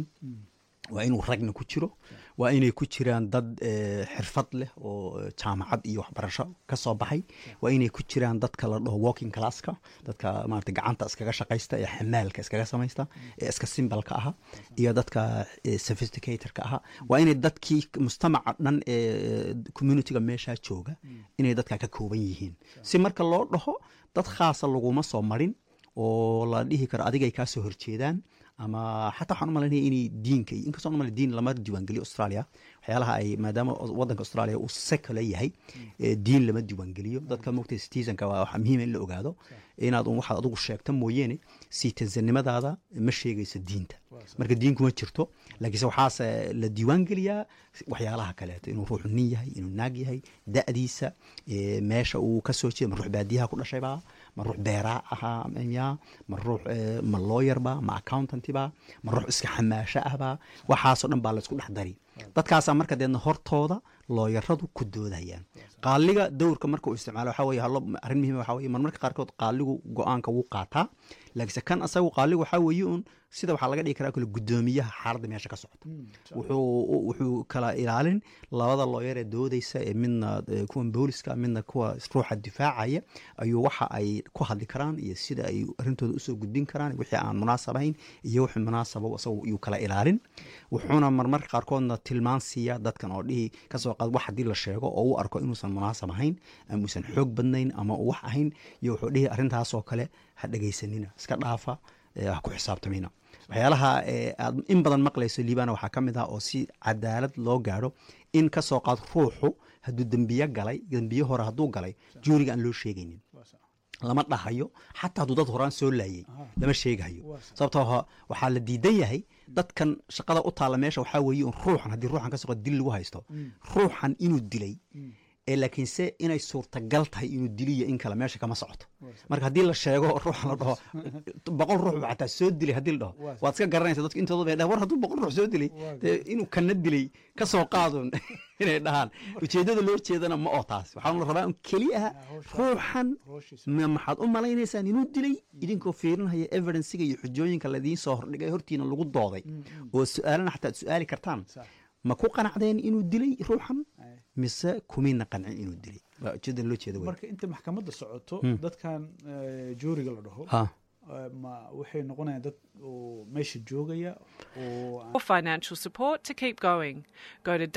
waa inuu ragna ku jiro waa inay ku jiraan dad eh, xirfad leh oo eh, jaamacad iyo waxbarasho ka soo baxay waa inay ku jiraan dadka la dhaho walking classka dadka maarata gacanta iskaga shaqaysta ee xamaalka iskaga samaysta ee iska simbalka aha iyo dadka eh, sophisticatorka aha waa inay dadkii mujtamaca dhan ee communityga meeshaa jooga inay dadka ka kooban yihiin si marka loo dhaho dad khaasa laguma soo marin oo la dhihi karo adigay kaa soo horjeedaan ama xataa waxaan u malaynaya inay diinka iyo inkastoo malay diin lama diiwaangeliyo australia waxyaalaha ay maadaama wadanka australia uu sekala yahay eh, diin lama diiwaangeliyo dadka mogtay citizenka waa waxa muhiima in la ogaado inaad un waxaad adigu sheegta mooyeene citizennimadaada ma sheegayso diinta marka diinku ma jirto laakiinse waxaase la diiwaangeliyaa waxyaalaha kaleeto inuu ruuxu nin yahay inuu naag yahay da'diisa eh, meesha uu ka soo jeeda ma ruux baadiyaha ku dhashaybaa ma ruux beeraa ahaa ya ma ruux eh, ma lawyerba ma accountantiba ma ruux iska xamaasho ahba waxaasoo dhan baa laysku dhex dari dadkaasaa marka deedna hortooda looyaradu ku doodayaan qaaliga dowrka marka uu isticmaalo waxaa weye hallo arrin muhiim waxaa weye marmarka qaarkood qaaligu go-aanka wuu qaataa laakiinse kan asagu qaaligu waxaa weeye un sida waxaa laga dhigi karaa kale guddoomiyaha xaaladda meesha ka socota wuxuu wuxuu kala ilaalin labada looyar ee doodaysa ee midna eh, kuwan booliska midna kuwa ruuxa difaacaya ayuu waxa ay ku hadli karaan iyo sida ay arrintooda usoo gudbin karaan wixii aan munaasab ahayn iyo wixii munaasaba isagu yuu kala ilaalin wuxuuna marmarka qaarkoodna tilmaan siiya dadkan oo dhihi kasoo qaad wax haddii la sheego oo u arko inuusan munaasab ahayn ama uusan xoog badnayn ama uu wax ahayn iyo wuxuu dhihi arrintaasoo kale ha dhegaysanina iska dhaafa eh, ha ku xisaabtamina waxyaalaha eh, aad in badan maqlayso liibana waxaa ka mid ah oo si cadaalad loo gaadho in kasoo qaad ruuxu hadduu dembiye galay dembiye hore hadduu galay juuriga aan loo sheegaynin lama dhahayo xataa hadduu dad horaan soo laayay lama sheegahayo sababtoo ha- waxaa la diidan yahay dadkan shaqada u taalla meesha waxaa weeye un ruuxan haddii ruuxan ka soqo dil lagu haysto ruuxan inuu dilay ee laakiinse inay suurtagal tahay inuu diliyo in kale meesha kama socoto marka haddii la sheego ruuxan la dhaho boqol ruux ba xataa soo dilay haddii la dhaho waad iska garanaysa dadka intooda bay dhahan war hadduu boqol ruux soo dilay dee inuu kana dilay ka soo qaadun inay dhahaan ujeeddada loo jeedana ma oo taas waxaa la rabaa un keli ah ruuxan ma maxaad u malaynaysaan inuu dilay idinkoo fiirinaya evidencega iyo xujooyinka ladiin soo hordhigay hortiina lagu dooday oo su-aalana xataa ad su-aali kartaan ma ku qanacdeen inuu dilay ruuxan mise kumayna qancin inuu dilay waa ujeedada loo jeeda wey marka inta maxkamadda socoto dadkan eh, juuriga la dhaho ha eh, ma waxay noqonayaan dad oo meesha joogaya oo aan- For financial support to keep going, go to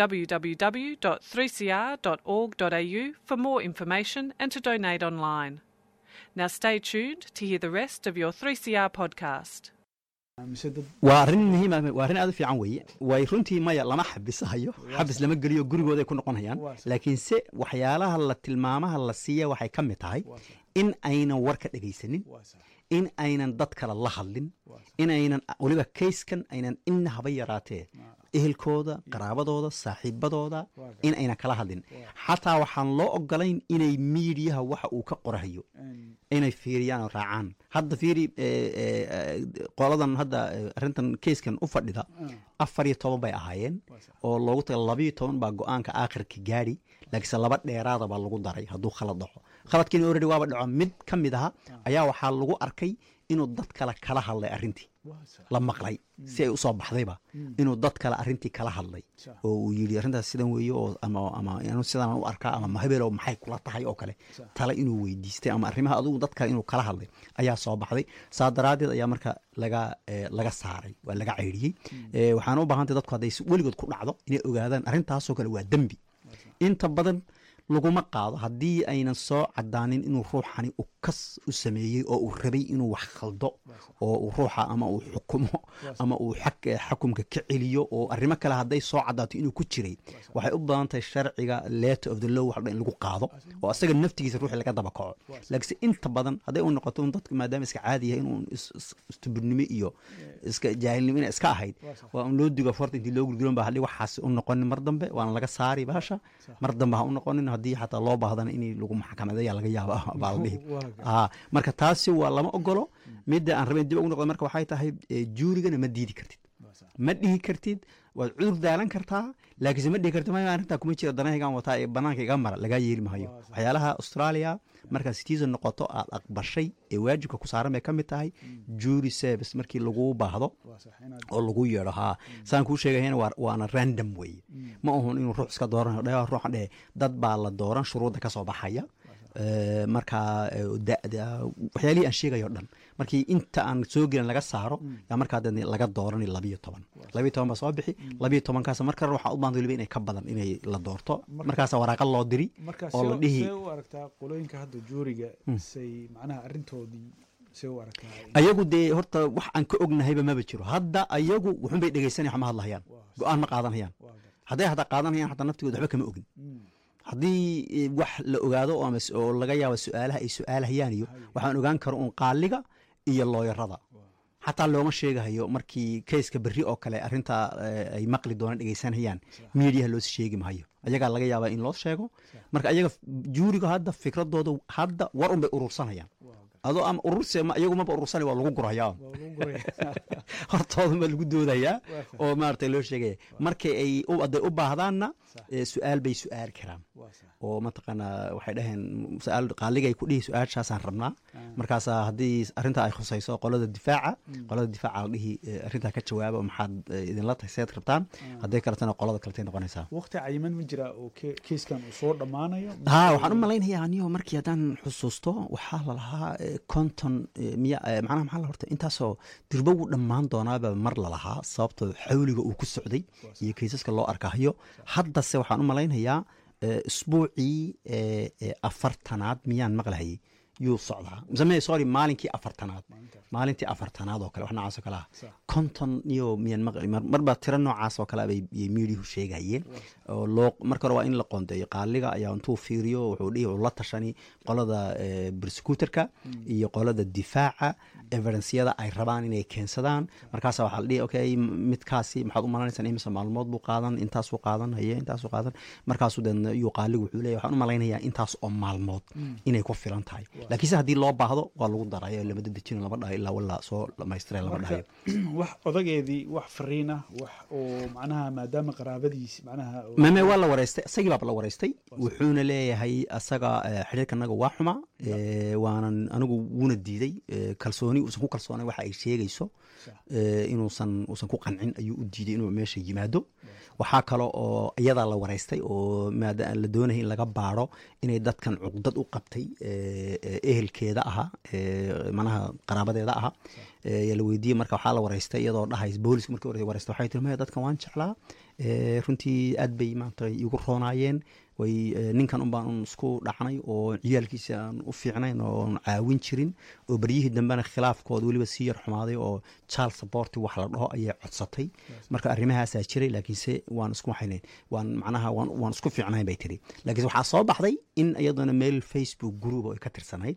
www.3cr.org.au for more information and to donate online. Now stay tuned to hear the rest of your 3CR podcast. mise dad waa arrin muhiim ah waa arrin aad u fiican weeye way runtii maya lama xabisahayo xabis lama geliyo gurigooday ku noqonayaan Waa sax. laakiinse waxyaalaha la tilmaamaha la siiya waxay ka mid tahay Waa sax. in aynan war ka dhegaysanin waa sax in aynan dad kale la hadlin inaynan weliba kayskan aynan ina haba yaraatee ehelkooda qaraabadooda saaxiibadooda in aynan kala hadlin xataa waxaan loo ogolayn inay miidiyaha waxa uu ka qorahayo inay fiiriyaan oo raacaan hadda fiiri eh, eh, eh, qoladan hadda eh, arrintan keyskan u fadhida afar iyo toban bay ahaayeen oo loogu taga labayo toban baa go-aanka aakhirka gaadhi laakiinse laba dheeraada baa lagu daray hadduu khalad dhaco khaladkiina already waaba dhaco mid ka mid aha ayaa waxaa lagu arkay inuu dad kale kala hadlay arrintii la maqlay si ay usoo baxdayba inuu dad kale arrintii kala hadlay Sax. oo uu yidhi arrintaas sidan weeye oo ama ama anu sidaan u arkaa ama mahabeelo maxay kula tahay oo kale Sax. tale inuu weydiistay ama arrimaha adigu dad kale inuu kala hadlay ayaa soo baxday saa daraaddeed ayaa marka laga eh, laga saaray waa laga ceyriyey Eh, waxaana u baahantay dadku hadday si weligood ku dhacdo inay ogaadaan arrintaasoo kale waa dembi inta badan laguma qaado haddii aynan soo cadaanin inuu ruuxani u kas u sameeyey oo uu rabay inuu wax khaldo oo uu ruuxa ama uu xukumo ama uu xak- eh, xakumka ka celiyo oo arrimo kale hadday soo cadaato inuu ku jiray waxay u badan tahay sharciga letter of the law wax dhan in lagu qaado oo asaga naftigiisa ruuxi laga daba kaco laakiinse inta badan hadday u noqoto un dadku maadaama iska caadi yahay inuu is- is- istubirnimo iyo iska jaahilnimo ina iska ahayd waa un loo digo forta intii loo gurguron ba hadhi waxaas u noqonin mar dambe waana laga saari baasha mar dambe ha u noqonin haddii xataa loo baahdana in lagu maxkamadeeya laga yaaba baa la dhihi Waa ga- Ah, marka taasi waa lama ogolo midda aan rabeen dib ugu noqdo marka waxay tahay eh, juurigana ma diidi kartid ma dhihi kartid waad cudur daalan kartaa laakiinse ma dhihi kartid maya arrintaa kuma jira danahaygaan wataa ee banaanka iga mara lagaa yeeli mahayo waxyaalaha australia markaa citizen noqoto aad aqbashay ee waajibka ku saaran bay ka mid tahay jury service markii lagu baahdo waa sax inaad oo lagu yeedho haa saan kuu sheegayana waa- waana random weeye ma ahun inuu ruux iska dooranayo dhe ruuxan dhehe dad baa la dooran shuruudda ka soo baxaya Eh, markaa eh, da-da waxyaalihii aan sheegayo dhan markii inta aan soo gelin laga saaro yaa markaa dee laga doorani labiyo toban labiyo toban baa soo bixi labiyo tobankaas marka waxaa u baahanta weliba inay ka badan inay la doorto markaasa waraaqa loo diri marka oo la see dhihi see u aragtaa qolooyinka hadda juuriga say macnaha arrintoodii see u aragtaa ayagu dee horta wax aan ka ognahayba maba jiro hadda ayagu wuxun bay dhegeysanaya ma hadlahayaan go-aan ma qaadanayaan waa garta hadday hataa qaadanayaan hataa naftigooda waxba kama ogin Mm. haddii eh, wax la ogaado oo ama s- oo laga yaabo su-aalaha ay su-aalahayaan iyo waxaan ogaan karo un qaaliga iyo looyarada xataa looma sheegahayo markii kayska berri oo kale arrintaa eh, ay maqli doonaan dhegeysanayaan miidiyaha loos sheegi mahayo ayagaa laga yaabaa in loo sheego marka ayaga f- juuriga hadda fikradooda hadda war un bay urursanayaan adoo ama ururse ma- iyagu maba urursanay waa lagu gurhayaa waa lagu guraya hortooda ma lagu doodayaa oo maaragtay loo sheegaya markay ay u- hadday u baahdaanna eh, su-aal bay su-aali karaan waa sax oo mataqaanaa waxay dhaheen su-aal qaaligay ku dhihi su-aashaasaan rabnaa markaasaa haddii arrintaa ay khusayso qolada difaaca qolada difaaca la dhihi eh, arrintaa ka jawaaba maxaad eh, idinla tahay seed rabtaan hadday kaletana qolada kaletay noqonaysaa waqti cayiman ma jira oo ke- keyskan uu soo dhammaanayo ha waxaan u malaynayaa aniyo markii haddaan xusuusto waxaa lalahaa eh, konton eh, miya eh, macnaha maxaa la horta intaasoo dirbo wuu dhammaan doonaaba mar lalahaa sababtoo xawliga uu ku socday iyo kaysaska loo arkahayo haddase waxaan u malaynayaa eh, isbuucii eh, eh, afartanaad miyaan maqlahayay yuu socdaa msame sorry maalinkii afartanaad maalintii afartanaad oo kale wax noocaas oo kale ah Sax. konton iyo miyaan maqli mar marba tiro noocaas oo kale bay bay miidiyuhu sheegayeen oo loo marka hore waa in la qoondeeyo qaaliga ayaa intuu fiiriyo wuxuu dhihi uu la tashani qolada eh, prosecutorka iyo qolada difaaca evidenceyada ay rabaan inay keensadaan markaasa waxaa la dhihi okay m- midkaasi maxaad u malanaysaa imise maalmood buu qaadan intaasuu qaadan haye intaasuu qaadan markaasuu deedna iyuu qaaligu wuxuu leeyahay waxaan u malaynayaa intaas oo maalmood inay ku filan tahay laakiinse haddii loo baahdo waa lagu darayo lama dedejino lama dhahayo ilaa walaa soo dhamaystire lama marka dhahayo wax odageedii wax fariin ah wax oo macnaha maadaama qaraabadiis macnaha oo- mame waa la wareystay isagii baaba la wareystay wuxuuna leeyahay asaga eh, xidhiirkanaga waa xuma eh, waanan anigu wuuna diiday eh, kalsooni uusan ku kalsoonay waxa ay sheegayso eh, inuusan uusan ku qancin ayuu u diiday inuu meesha yimaado waxaa kale oo iyadaa la wareystay oo maada la doonaya in laga baaro inay dadkan cuqdad u qabtay eh, eh, ehelkeeda ahaa eh, manaha qaraabadeeda ahaa eh, yaa la weydiiyey marka waxaa la wareystay iyadoo dhahays booliska markii hore wareystay waxay tiri maya dadkan waan jeclaa eh, runtii aad bay maanta igu roonaayeen way eh, ninkan un baan un isku dhacnay oo ciyaalkiisa aan u fiicnayn oon caawin jirin oo beryihii dambena khilaafkooda weliba sii yar xumaaday oo child support wax la dhaho ayay codsatay marka arrimahaasaa jiray laakiinse waan isku waxaynayn waan macnaha waan, waan isku fiicnayn bay tiri laakiinse waxaa soo baxday in iyadana meel facebook group oo ay ka tirsanayd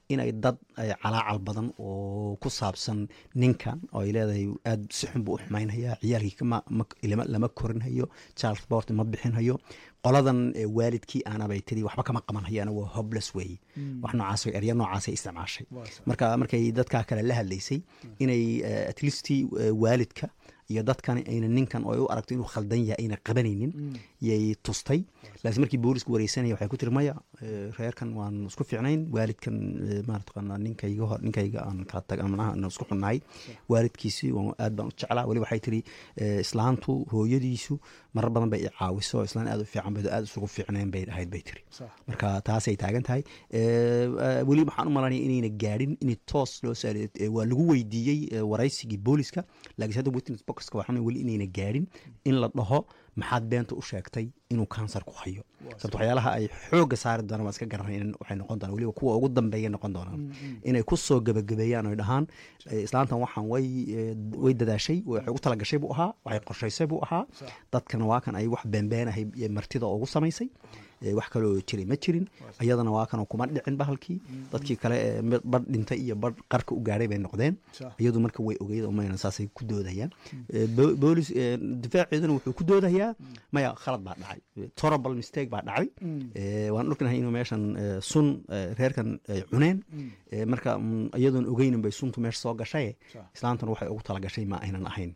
inay dad ay calaacal badan oo ku saabsan ninkan oo ay leedahay aad si xun buu u xumaynhayaa ciyaalkii kama ma- ilama- lama korinhayo child support ma bixinhayo qoladan eh, waalidkii aanabay tiri waxba kama qaban hayaana waa hopeless way wax noocaas erya noocaasay isticmaashay Waa sax. marka markay dadkaa kale la hadlaysay inay eh, at least eh, waalidka iyo dadkan ayna ninkan oo ay u aragto inuu khaldan yahay ayna qabanaynin yay tustay laakiin markii boolisku wareysanaya waxay ku tiri maya eh, reerkan waan isku fiicnayn waalidkan eh, maarata ninkayga hor ninkayga aan kala tag manaha aan isku xunnahay waalidkiisi waan aad baan u jeclaa weli waxay tiri eh, islaantu hooyadiisu marar badan bay i caawiso islaan aad u fiican bay aad isugu fiicnayn bay ahayd bay tiri sax marka taasay taagan tahay Eh, eh, weli waxaan u malanaya inayna gaadhin in toos loo saari eh, waa lagu weydiiyey eh, waraysigii booliska laakiin hadda witness boxka waxaan weli inayna gaadhin in la dhaho maxaad beenta u sheegtay inuu kansar ku hayo sababto waxyaalaha ay xoogga saari doonaan waa iska garanay waxay noqon doonaan weliba kuwa ugu dambeeya noqon doonaan inay ku soo gebagabeeyaan oy dhahaan eh, islaantan waxaan way eh, way dadaashay waxay ugu talagashay buu ahaa waxay qorshaysay buu ahaa Sax. dadkana waa kan ay wax beenbeenahay iyo martida ugu samaysay Eh, wax kaloo jiray ma jirin iyadana waa kan kuma dhicin bahalkii dadkii kale ee mid badh dhintay iyo badh qarka u gaadhay bay noqdeen Sax. iyadu marka way ogeyd oo mayna saasay ku doodayaan Eh, bo- boolis eh, difaaceeduna wuxuu ku doodayaa maya khalad baa dhacay Eh, terrible mistake baa dhacay Eh, waan ognahay inuu meeshan eh, sun eh, reerkan ay cuneen Eh, marka mm, iyadoon ogeynin bay suntu meesha soo gashay Sax. islaantan waxay ugu talagashay ma aynan ahayn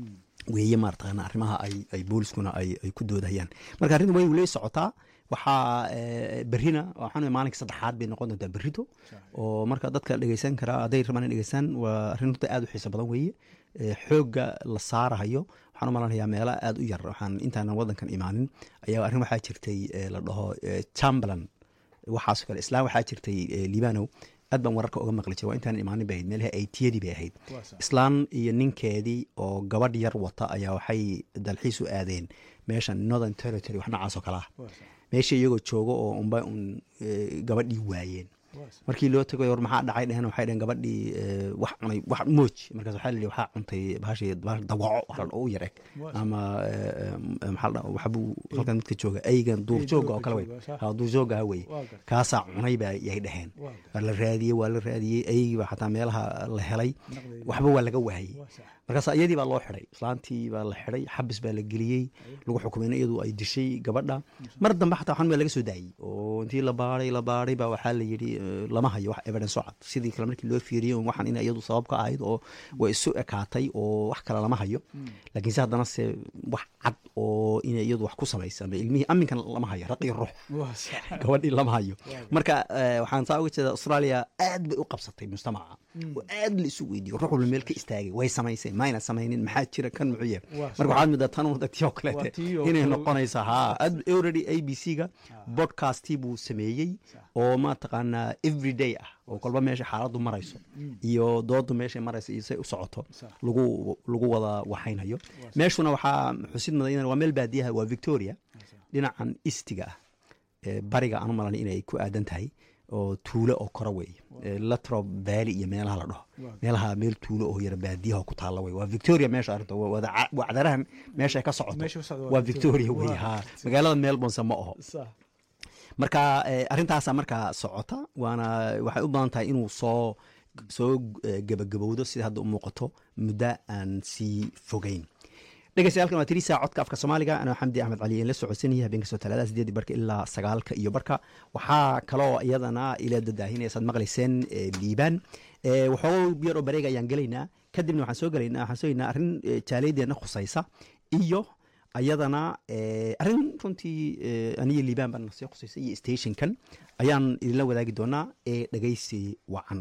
weeye maartaqaana arrimaha ay ay booliskuna ay ay ku doodayaan marka arrinta way weli socotaa waxaa eh, berrina waxaan maalinka saddexaad bay noqon doontaa berrito oo marka dadka dhegeysan karaa hadday rabaan in dhegeystaan waa arrin runta aad u xiiso badan weeye Eh, xoogga la saarahayo waxaan u malanayaa meelo aad u yar waxaan intaanan wadankan imaanin ayaa arrin waxaa jirtay eh, la dhaho eh, chamberlain waxaasoo kale islaan waxaa jirtay eh, libanow aad baan wararka uga maqli jiray waa intaanan imaanin bay ahayd meelaha aytiyadii bay ahayd Waa sax. islaan iyo ninkeedii oo gabadh yar wata ayaa waxay dalxiis u aadeen meeshan northern territory wax noocaas oo kale ah Waa sax. meesha iyagoo joogo oo unba un eh, gabadhii waayeen Waa sax. markii loo tagay war maxaa dhacay dheheen waxay dheheen gabadhii eh, wax cunay wax mooj markaas waxaa la yidhi waxaa cuntay bahashii bahash dawaco wax la dhaho u yar eg Waa ama eh, eh, maxaa la dhaho waxbuu halkan midka jooga aygan duurjooga oo kale wey duurka jooga, sax. Ha, duurjooga weye Waa gartay. kaasaa cunay baa yay dheheen Waa gartay. waa la raadiyey waa la raadiyey ayagii baa xataa meelaha la helay Naqdi. waxba waa laga waayey Waa sax. markaas iyadii baa loo xiday islaantii baa la xiday xabis baa la geliyey lagu xukumay in iyadu ay dishay gabadha mar dambe xataa waxaan waa laga soo daayey oo intii la baaray la baaray baa waxaa la yidhi eh, lama hayo wax evidence oo cad sidii kale markii loo fiiriyey un waxaan in iyadu sabab ka ahayd oo way isu ekaatay oo wax kale lama hayo laakiin se haddana se wax cad oo in iyadu wax ku samaysa ama ilmihii aminkan lama hayo raq iyo ruux Waa sax. gabadhii lama hayo marka eh, waxaan saa uga jeeda australia aad bay u qabsatay mujtamaca oo aad la isu weydiiyo ruux walba meel ka istaagay way samaysay mayna samaynin maxaa jira kan muxuu yahay Waa marka waxaad moodaa tan un tii oo Waa kaleete tii oo inay kale- noqonaysa ha Ad- already a b c ga podcastii buu sameeyey oo mataqaanaa everyday ah oo kolba meesha xaaladdu marayso iyo doodu meeshay marayso iyo say u socoto Sax. lagu lagu wada waxaynayo meeshuna waxaa xusid mudan iyadana waa meel baadiyaha waa victoria dhinacan istiga ah ee bariga aan u malanay inay ku aadan tahay oo tuulo oo kora wey latrob valley iyo meelaha la dhaho meelaha meel tuulo oo yara baadiyaha oo ku taalla wey waa victoria meesha arrinta waa wada ca- wacdaraha meesha ay ka socoto Meesha ka socdo waa waa victoria Victoria. wey Waa. ha magaalada melbourne ma aho Sax. marka eh, arrintaasa markaa socota waana waxay u badan tahay inuu soo soo eh, gebagabowdo sida hadda u muuqato muddo aan sii fogeyn dhegeystayaaalkan waa tiriisa codka afka soomaaliga anoo xamdi axmed cali la socodsanaya habeenka soo talaadada sideedii barka ilaa sagaalka iyo barka waxaa kaloo iyadana ila dadaahinaysaad maqlayseen eh, liibaan Eh, waxoogo yar oo bareega ayaan gelaynaa kadibna waxaan soo gelaynaa waxaan soo gelinaa arrin eh, jaaliyadeena khusaysa iyo ayadana eh, arrin runtii eh, aniyo liibaan baan sii khusaysa iyo stationkan ayaan idinla wadaagi doonaa ee dhegeysi wacan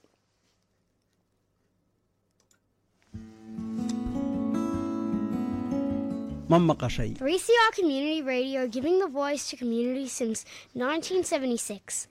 ma maqashay 3CR Community Radio giving the voice to community since 1976.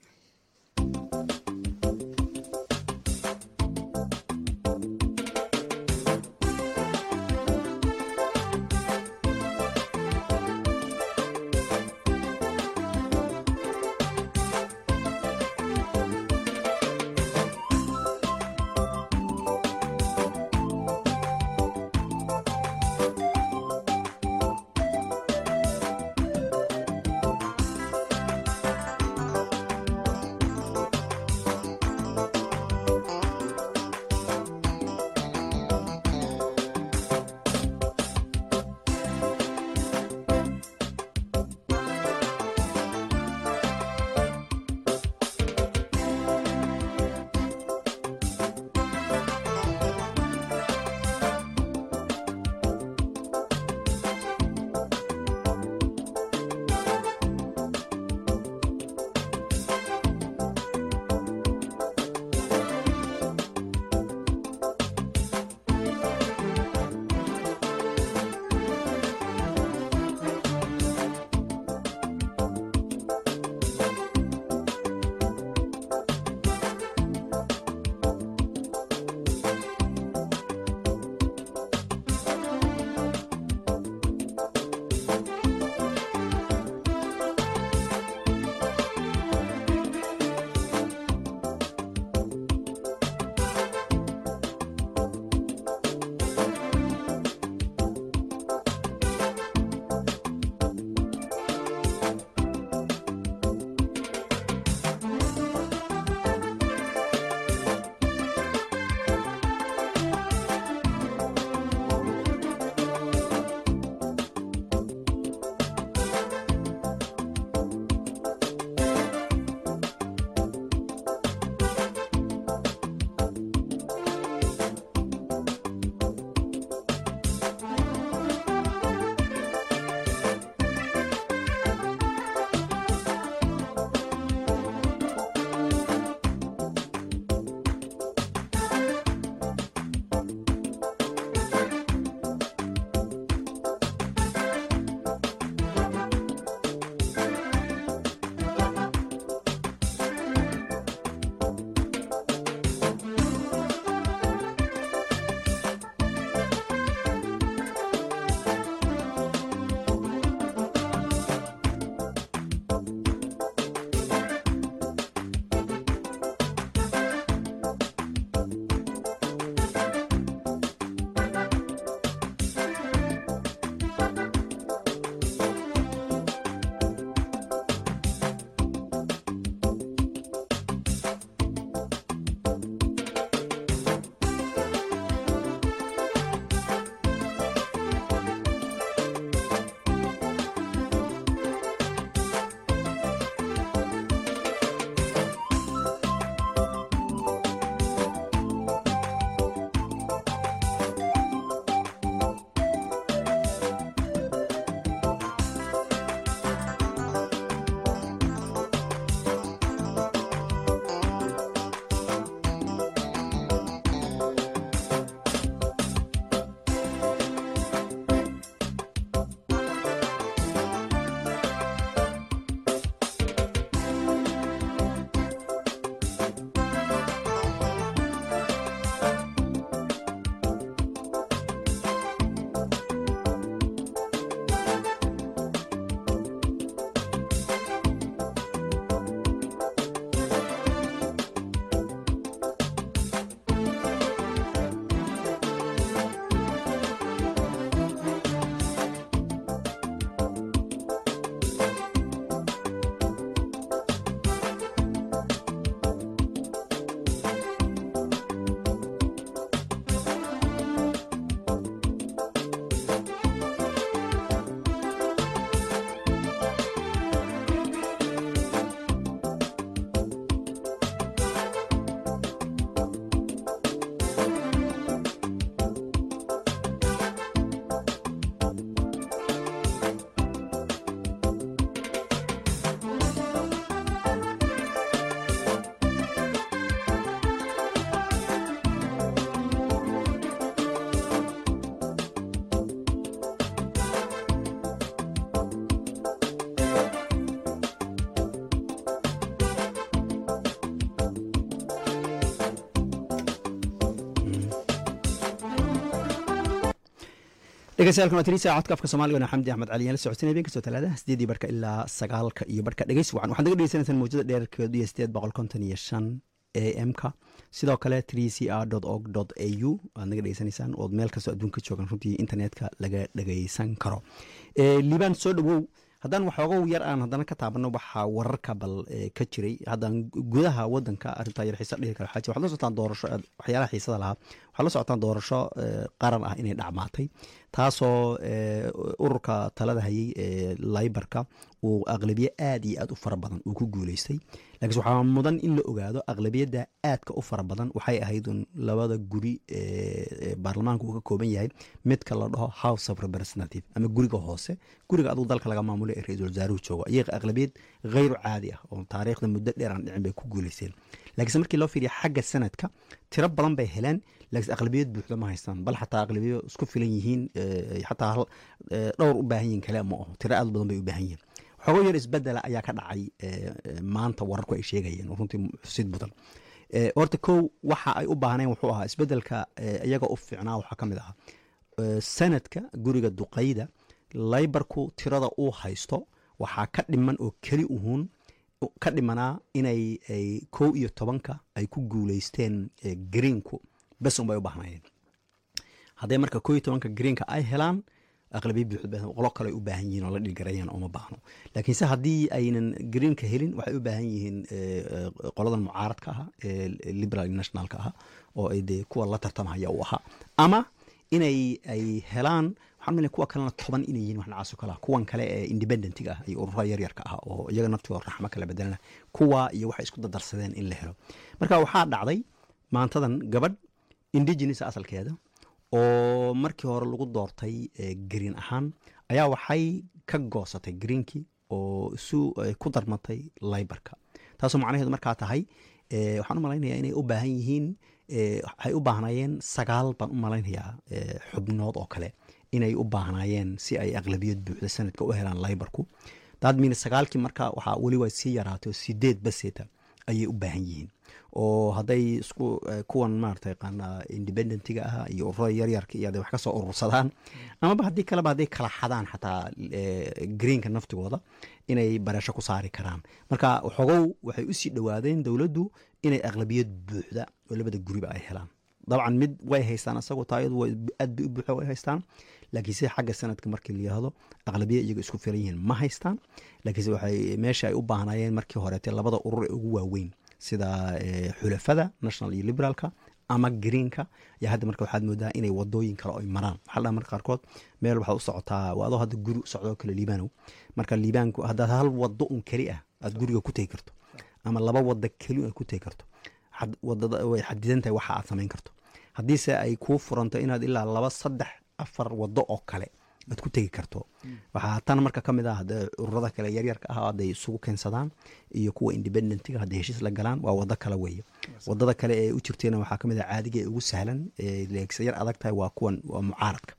dhegeystayaal kuna tirisa codka afka soomaaliga xamdi axmed cali aan la socodsanay habeen kastoo talaada sideedii barka ilaa sagaalka iyo barka dhegeys wacan waxaad naga dhegeysanaysaan mawjada dheerkeedu iyo sideed boqol konton iyo shan a m ka sidoo kale three c r org a u aad naga dhegeysanaysaan ood meel kastoo adduunka joogan runtii internetka laga dhegeysan karo liibaan soo dhowow haddaan waxoogow yar aan haddana ka taabano waxaa wararka bal ka jiray haddaan gudaha wadanka arrintaa yar xiisa dhihi kara waxaa jira waxaad la socotaan doorasho waxyaalaha xiisada lahaa waxaad la socotaan doorasho qaran ah inay dhacmaatay taasoo ururka talada hayay ee laybarka uu aqlabiye aad iyo aad u fara badan uu ku guuleystay laakiinse waxaa mudan in la ogaado aqlabiyadda aadka u fara badan waxay ahayd un labada guri ee baarlamaanka uu ka kooban yahay midka la dhaho house of representative ama guriga hoose guriga aduu dalka laga maamulo ee ra-iisul wasaaruhu joogo iyaga aqlabiyad hayru caadi ah oo taariikhda muddo dheer aan dhicin bay ku guuleysteen laakiinse markii loo fiiriya xagga sanadka tiro badan bay heleen laakiinse aqlabiyad buuxda ma haystaan bal xataa aqlabiyo isku filan yihiin xataa dhowr u baahan yihin kale ma aho tiro aad badan bay u baahan yihin xogo yar isbedela ayaa ka dhacay maanta wararku ay sheegayeen oo runtii xusid mudan horta kow waxa ay u baahneen wuxuu ahaa isbedelka iyaga u fiicnaa waxaa ka mid ahaa sanadka guriga duqayda laybarku tirada uu haysto waxaa ka dhiman oo keli uhuun ka dhimanaa inay kow iyo tobanka ay ku guuleysteen greenku bes unbay u baahnayeen hadday marka kow iyo tobanka greenka ay helaan aqlabiya buuxd qolo kale ay u baahan yihin oo la dhilgarayaan ooma baahno laakiinse haddii aynan greenka helin waxay u baahan yihiin qoladan mucaaradka aha ee liberal nationalka aha oo ay dee kuwa la tartamhaya u ahaa ama inay ay helaan waxaan mila kuwa kalena toban inay yihin wax nacaaso kale ah kuwan kale ee independentiga ah iyo ururada yaryarka ah oo iyaga naftooda raxmo kala bedelana kuwa iyo waxay isku dadarsadeen in la helo marka waxaa dhacday maantadan gabadh indigenous asalkeeda oo markii hore lagu doortay green ahaan ayaa waxay ka goosatay greenkii oo isu ku darmatay laybarka taasoo macnaheedu markaa tahay waxaan u malaynayaa inay u baahan yihiin waxay u baahnayeen sagaal baan u malaynayaa xubnood oo kale inay u baahnaayeen si ay aqlabiyad buuxda sanadka u helaan laybarku daadmiina sagaalkii marka waxaa weli waa sii yaraatay oo sideed baseeta ayay u baahan yihiin oo hadday isku kuwan maarata yaqaana independentiga ah iyo ururada yaryarka iyo hadday wax ka soo urursadaan amaba haddii kaleba hadday kala xadaan xataa greenka naftigooda inay bareesho ku saari karaan marka xogow waxay usii dhowaadeen dowladdu inay aqlabiyad buuxda oo labada guriba ay helaan dabcan mid way haystaan asagoo taayadu aad bay u buuxa way haystaan laakiinse xagga sanadka markii la yihahdo aqlabiya iyaga isku filan yihiin ma haystaan laakiinse waxay meesha ay u baahnayeen markii horeete labada urur ee ugu waaweyn sida xulafada national iyo liberaalka ama greenka ayaa hadda marka waxaad moodaa inay wadooyin kale ay maraan waxaa dhaa marka qaarkood meel waxaad u socotaa waa adoo hadda guri u socdoo kale liibaanow marka liibaanku haddaad hal wado un keli ah aad guriga ku tegi karto ama laba wada keli aad ku tegi karto wadada way xadidan tahay waxa aad samayn karto haddiise ay kuu furanto inaad ilaa laba saddex afar wado oo kale aad ku tegi karto waxaa tan marka ka mid ah ururada kale yaryarka ah hadday isugu keensadaan iyo kuwa independentiga hadday heshiis la galaan waa wado kale weeye wadada kale ee u jirteena waxaa kamid ah caadiga ee ugu sahlan ee yar adag tahay waa kuwan waa mucaaradka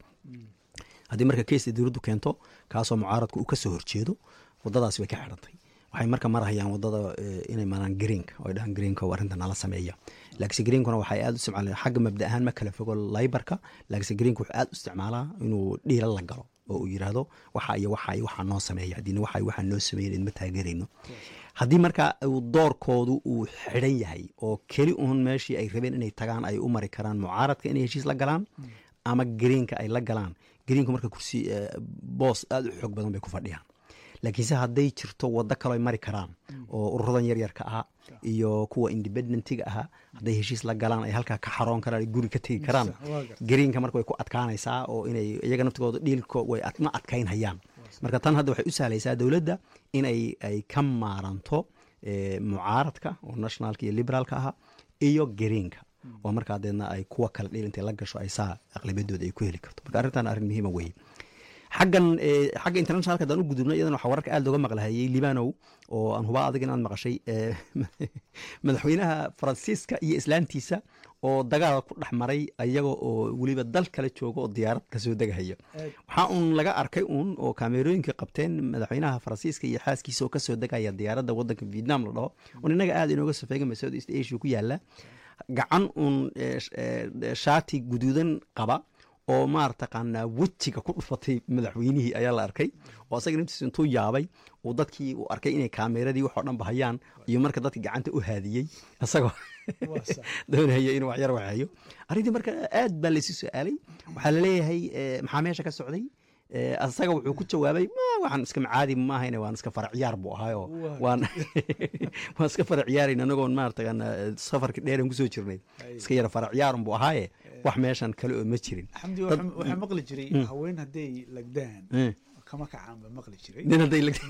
haddii marka keesta dowladdu keento kaasoo mucaaradka uu kasoo horjeedo wadadaasi way ka xidhantay waxay marka marhayaan wadada inay maraan greenka oo dhahaan greenka oo arrinta nala sameeya laakiinse greenkuna waxay aad u isticmaalaan xagga mabda ahaan ma kala fogo laybarka laakiinse greenka wuxuu aad u isticmaalaa inuu dhiila la galo oo uu yidhaahdo waxa iyo waxa iyo waxaa noo sameeya haddiina waxa iyo waxaa noo sameeyan idma taageerayno haddii marka uu doorkoodu uu xidhan yahay oo keli uun meeshii ay rabeen inay tagaan ay u mari karaan mucaaradka inay heshiis la galaan ama greenka ay la galaan greenku marka kursi boos aad u xoog badan bay ku fadhiyaan laakiinse hadday jirto wado kaloo ay mari karaan oo ururadan yaryarka ahaa iyo kuwa independentiga ahaa hadday heshiis la galaan ay halkaa ka xaroon karaan guri ka tegi karaan greenka marka way ku adkaanaysaa oo inay iyaga naftigooda dhiilko way ma adkaynhayaan marka tan hadda waxay u sahlaysaa dowladda in ay ay ka maaranto mucaaradka oo nationalka iyo liberaalka ahaa iyo greenka oo markaa deedna ay kuwa kale dhiil intay la gasho ay saa aqlabiyadooda ay ku heli karto marka arrintan arrin muhiima weeye xaggan xagga internationalka hadaan u gudubno iyadan waxaa wararka aad looga maqlahayay libanow oo aan hubaa adig inaad maqashay madaxweynaha faransiiska iyo islaantiisa oo dagaal ku dhex maray ayaga oo weliba dal kale jooga oo diyaarad kasoo degahaya waxaa uun laga arkay uun oo kaamerooyinka qabteen madaxweynaha faransiiska iyo xaaskiisa oo kasoo degaya diyaaradda wadanka vietnam la dhaho un innaga aad inooga safeegama south east asia ku yaala gacan uun shaati guduudan qaba oo maartaqaanaa wejiga ku dhufatay madaxweynihii ayaa la arkay oo asaga naftiisa intuu yaabay uu dadkii uu arkay inay kaameradii waxoo dhan bahayaan iyo marka dadka gacanta u haadiyey isagoo waa sax doonaya inuu waxyar waxeeyo arrintii marka aad baa laysu su-aalay waxaa laleeyahay eh, maxaa meesha ka socday Eh, asaga wuxuu ku jawaabay "Ma, waxaan iska macaadi maahayne waan iska fara ciyaar buu ahaayo Waa. waan waan iska fara ciyaarayn anagoon maaratagan safarka dheeran kusoo jirnay Ay. iska yara fara ciyaarun buu ahaaye wax meeshan kale oo ma jirin xamdi Dad- waxaa waxaa maqli jiray haween hadday lagdaan Eh, kama kacaan ba maqli jiray nin hadday la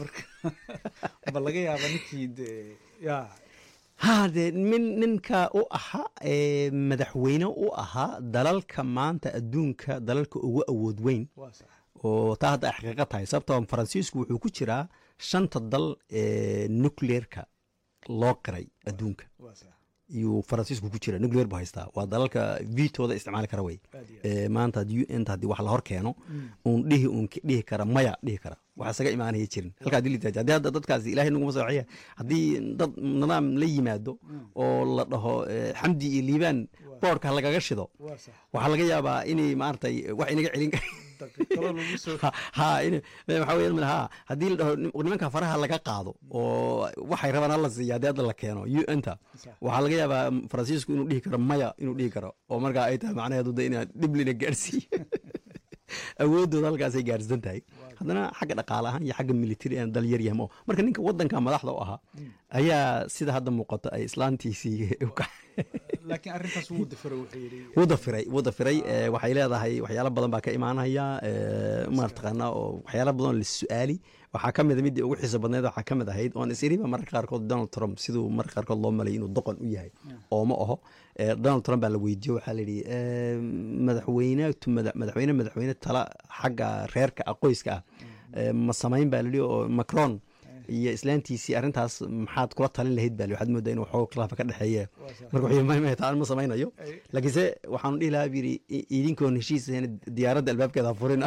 ba laga yaaba ninkii dee yaa ha dee min ninka u ahaa ee madaxweyne u ahaa dalalka maanta adduunka dalalka ugu awood weyn waa sax oo taa hadda ay xaqiiqo tahay sababtoo faransiisku wuxuu ku jiraa shanta dal ee nucleerka loo qiray adduunka waa sax iyuu faransiisku ku jira nucleer buu haystaa waa dalalka vitooda isticmaali kara wey aad iyo aad ee maanta haddii un haddii wax la hor keeno uun dhihi uun ki- dhihi kara maya dhihi kara wax isaga imaanaya jirin halkaa haddii la yidhahdo, haddii hadda dadkaasi ilaahay naguma sooxiya haddii dad nidaam la yimaado oo la dhaho eh, xamdi iyo liibaan boorka ha lagaga shido waa sax waxaa laga yaabaa inay maaragtay wax inaga celin kar daqiiqado lagu soo ha ha in waxaa weeyaan ha haddii la dhaho nim- nimanka faraha laga qaado oo waxay rabaan hala siiya haddii hadda la keeno un-ta Sax. waxaa laga yaabaa faransiisku inuu dhihi karo maya inuu dhihi karo oo markaa ay tahay macnaheedu de inaa dhiblina gaarsiiyo awoodooda halkaasay gaarsan tahay haddana xagga dhaqaale ahaan iyo xagga military aan dal yar yahmo marka ninka wadanka madaxda u ahaa ayaa sida hadda muuqata ay islaantiisii u ka laakiin arrintaas wuu dafaro wuxuu yidhi wuu dafiray wuu dafiray eh, waxay leedahay waxyaalo badan baa ka imaanaya eh, maartaqaana oo waxyaalo badan oo la su-aali waxaa ka mid a midii ugu xiiso badneed waxaa ka mid ahayd oon isiriba mararka qaarkood donald trump siduu mararka qaarkood loo malay inuu doqon u yahay oo ma aho Eh, donald trump baa la weydiiyo waxaa la yidhi eh, madaxweyne tu mada- madaxweyne madaxweyne tala xagga reerka ah qoyska ah eh, ma samayn baa la yidhi oo macron iyo islaantiisii arrintaas maxaad kula talin lahayd baa la yidhi. waxaad moodaa inuu waxooga khilaafa ka dhexeeye marka wuxuu yidhi, "May- may, taan ma samaynayo Ay. laakiinse waxaanu dhihi lahaa buu yidhi "I- idinkoon heshiis ahayn diyaaradda albaabkeeda ha furina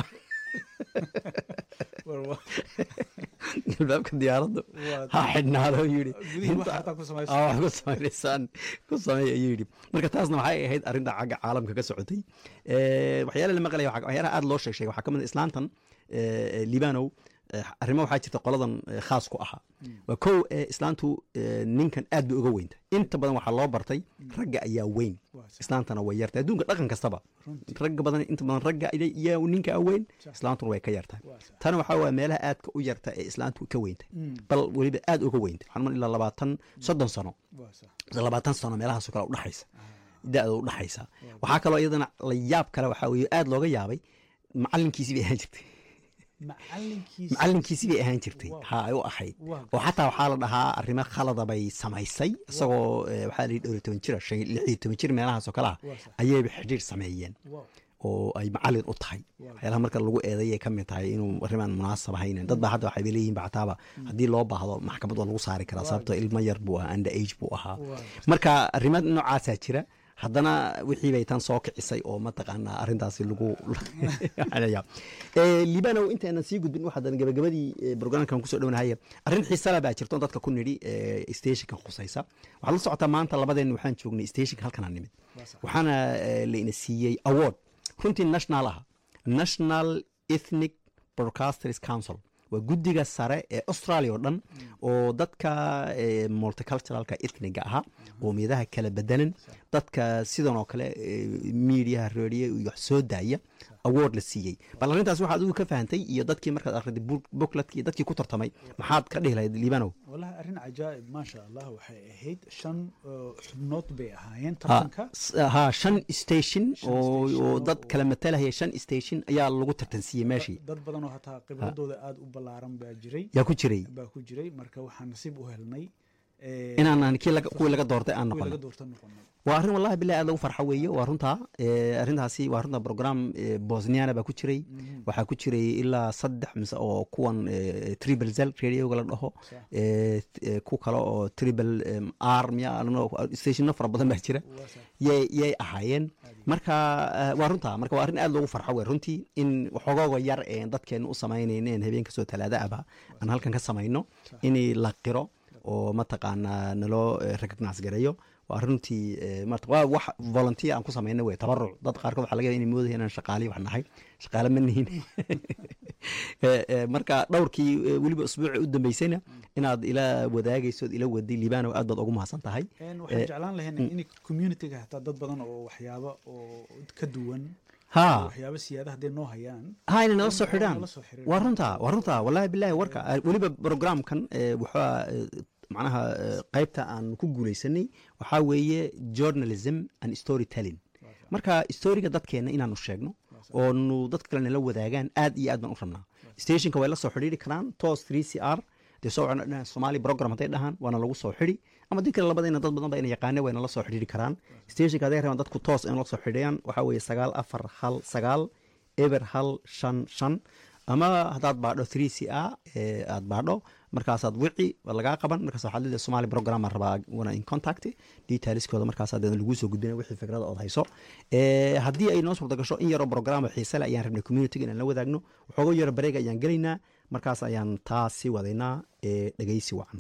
war- war- albaabka diyaaradda Waa- ha xidhnaado ayuu yidhi gudihii wax Inta- hataa ku samaysa Aa, wax ku samaynaysaan ku sameey ayuu yidhi marka taasna waxay ahayd arrinta xagga caalamka ka socotay Eh, waxyaala la maqlaya waxaa- waxyaalaha aad loo sheeg sheegay waxaa ka mid ah islaantan eh, libanow eh, arrimo waxaa jirta qoladan eh, khaas ku ahaa waa kow eh, islaantu eh, ninkan aad bay uga weynta inta badan waxaa loo bartay ragga ayaa weyn Waa sax. islaantana way yartahay adduunka dhaqan kastaba ragga badan inta badan ragga iyaa ninka weyn islaantuna way ka yartahay Waa sax. tana waxaa waa meelaha aadka u yarta ee islaantu ka weynta bal weliba aad uga weynta waxaan mal ilaa labaatan soddon sano waa sax mise labaatan sano meelahaasoo kale udhaxaysa da-da udhaxaysa waxaa kaloo iyadana la yaab kale waxaa weeye aad looga yaabay macalinkiisii bay ahaan jirtay macalinkiisa macalinkiisii bay ahaan jirtay Wow. ha ay u ahayd Wow. oo xataa waxaa la dhahaa arrimo khalada bay samaysay isagoo eh, waxaa la yidhi dhowr iyo toban jira shan lix iyo toban jir meelahaasoo kale ah Waa sax. ayayba xidhiir sameeyeen wow oo ay macalin u tahay waxyaalaha marka lagu eedeeyay ka mid tahay inuu arrimaan munaasab ahaynin dad baa hadda waxay leeyihin bactaaba haddii loo baahdo maxkamad waa lagu saari karaa sababtoo ilmo yar buu ahaa under age buu ahaa Waa. marka arrimo noocaasaa jira haddana wixii bay tan soo kicisay oo mataqaanaa arrintaasi lagu Eh, libanow intaanan sii gudbin waxaadan gabagabadii eh, brograamkan kusoo dhownahay arrin xiisala baa jirto on dadka ku nidhi eh, stationka khusaysa waxaad la socotaa maanta labadeen waxaan joognay stationka halkanaa nimid waxaana eh, la ina siiyey award runtii national ah national ethnic broadcasters council waa guddiga sare ee australia oo dhan oo dadka eh, multiculturalka ethniga ahaa qoomiyadaha kala bedelan dadka sidan oo kale eh, mediaha radio iyo wax soo daaya award la siiyey bal arrintaas waxaad adigu ka fahantay iyo dadkii markaad akhriday bookletkii dadkii ku tartamay maxaad ka dhihi lahayd libanow wallahi arrin cajaa'ib maasha allah waxay ahayd shan oo xubnood bay ahaayeen ha tartanka s- ha shan station Shan oo station oo dad oo- kala matalahaya shan station ayaa lagu tartansiiyey meeshii dad badan oo hataa khibradooda aada u ballaaran baa jiray yaa ku jiray baa ku jiray marka waxaan nasiib u helnay eh, inaanan kii laga- kuwii laga doortay aan kuwii noqono laga doorta noqonay waa arrin wallahi bilahi aad lagu farxo weeye waa runtaa Eh, arrintaasi waa runta program eh, bosniana baa ku jiray waxaa ku jiray ilaa saddex mise oo kuwan eh, triple zel radioga la dhaho Sax. Eh, t- eh, ku kale oo triple em, r miya stationno fara badan baa jira waa sax yay yay ahaayeen marka eh, waa runtaa marka waa arrin aad loogu farxo wey runtii in waxoogooga yar ee dadkeena u samaynaynen habeen kasoo talaada aba aan halkan ka samayno in la qiro oo mataqaanaa naloo eh, recognize gareeyo waa runtii marta waa wax volunteer aan ku samayna wey tabaruc dad qaarkood waxaa laga yaaba inay moodaya inaan shaqaaliyo wax nahay shaqaale ma nihin marka dhowrkii weliba usbuuci u dambeysayna inaad ila wadaagayso ila waday liibano aad baad ugu mahadsan tahay waxaan jeclaan lahayn in communityga hataa dad badan oo waxyaabo oo ka duwan ha waxyaabo siyaada hadday noo hayaan ha inay nala soo xidhaan nala soo xiriiraan. waa runta waa runta wallahi bilahi warka weliba programkan waxaa macnaha qaybta aan ku guuleysanay waxaa weeye journalism and story telling marka storiga dadkeena inaanu sheegno oonu dadka kale nala wadaagaan aad iyo aad baan u rabnaa stationka way la soo xidhiiri karaan tos 3 c r dee soo wacna somali program hadday dhahaan waana lagu soo xidhi ama did kale labadayna dad badan ba ina yaqaane wayna la soo xidhiiri karaan stationka hadday rabaan dadku toos in la soo xidhiyaan waxaa weeye sagaal afar hal sagaal eber hal shan shan ama haddaad baadho 3 c a aad baadho markaasaad wici waa lagaa qaban markaas waxaad leedahay somali program aan rabaa wana in contact detailskooda markaas haddana lagu soo gudbinaya wixii fikrada ood hayso haddii ay noo suurta gasho in yaroo programa xiise leh ayaan rabnay communitiga inaan la wadaagno waxooga yaro bareega ayaan gelaynaa markaas ayaan taas sii wadaynaa ee dhegeysi wacan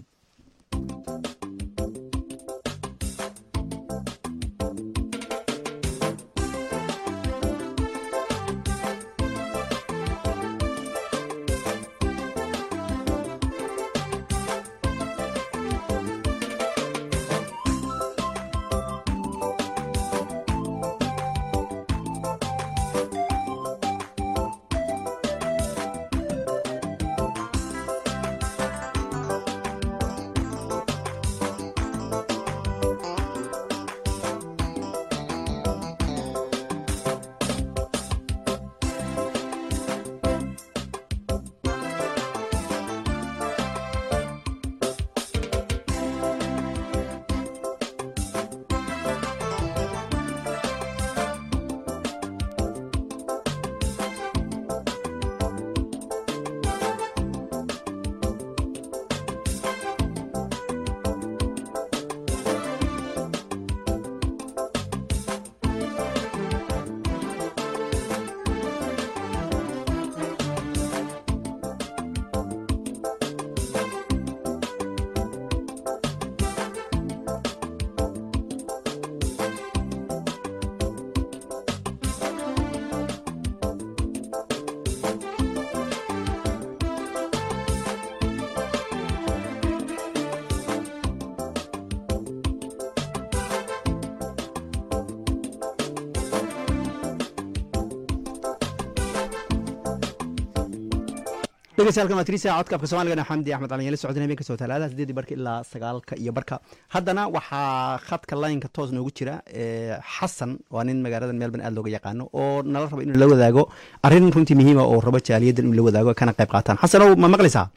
dhegeystayaal waa tirisa codkabka soomaaligana xamdi axmed calin yala socodin habeenka soo talaadaha sideedii barka ilaa sagaalka iyo barka haddana waxaa khadka laynka toos noogu jira xasan waa nin magaalada melbourne aad looga yaqaano oo nala rabo inuu la wadaago arrin runtii muhiima oo rabo jaaliyaddan inuu la wadaago kana qayb qaataan xasanow ma maqlaysaa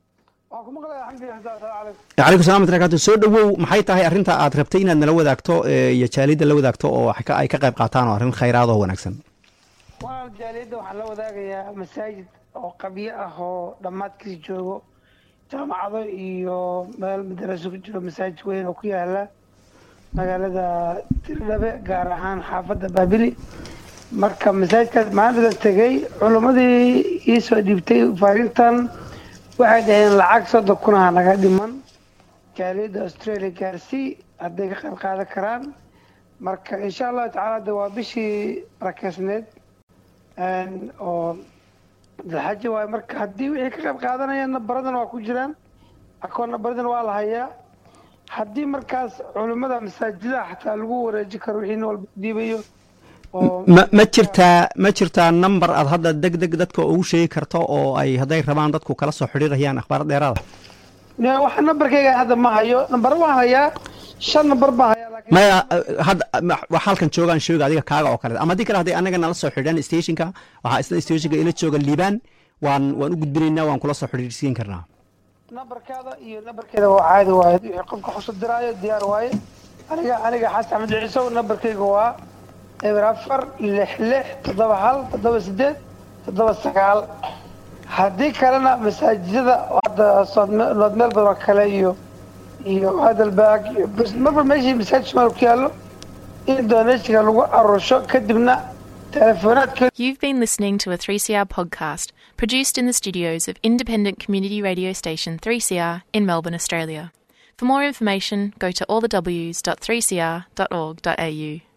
calaykum salam barakatu soo dhowow maxay tahay arrinta aad rabtay inaad nala wadaagto iyo jaaliyadda la wadaagto oo ay ka qayb qaataan oo arrin khayraad oo wanaagsan walaal jaaliyadda waxaan la wadaagayaa masaajid oo qabyo ah oo dhammaadkiis joogo jaamacado iyo meel madaraso ku jiro masaajid weyn oo ku yaala magaalada tirdhabe gaar ahaan xaafadda baabili marka masaajidkaas maalintadan tegey culimmadii iisoo dhiibtay faarintan waxay dhaheen lacag soddon kunaha naga dhiman jaaliyadda australia gaarsii hadday ka qayb qaadan karaan marka insha allahu tacaala de waa bishii barakeysneed oo dalxaji waayo marka haddii wixii ka qayb qaadanayaan nabaradana waa ku jiraan akoon nabaradana waa la hayaa haddii markaas culimmada masaajidaha xataa lagu wareeji karo wixii nin walba dhiibayo oo ma ma jirtaa ma jirtaa number aad hadda deg deg dadka ugu sheegi karto oo ay hadday rabaan dadku kala soo xidhiirayaan akhbaar dheeraada waxa nambarkayga hadda ma hayo nambaro waan hayaa shan nambar baan hayaa laakiin maya hadda wax halkan joogaan sheega adiga kaaga oo kale ama haddii kale hadday anaga nala soo xidhaan stationka waxaa isla stationka ila jooga liibaan waan waan u gudbinaynaa waan kula soo xidhiirsiin karnaa nambarkaada iyo nambarkeeda waa caadi waaye wixii qofka xusu diraayo diyaar waaye aniga aniga xasan axmed ciisow nambarkayga waa eber afar lix lix toddoba hal toddoba sideed toddoba sagaal haddii kalena masaajidada hadda nood meel badan oo kale iyo iyo hadalbaag iyo marba meeshii masaajid somaali ku yaallo in dooneysiga lagu aruursho kadibna teleefoonaadka You've been listening to a 3CR podcast produced in the studios of independent community radio station 3CR in Melbourne, Australia. For more information, go to allthews.3cr.org.au.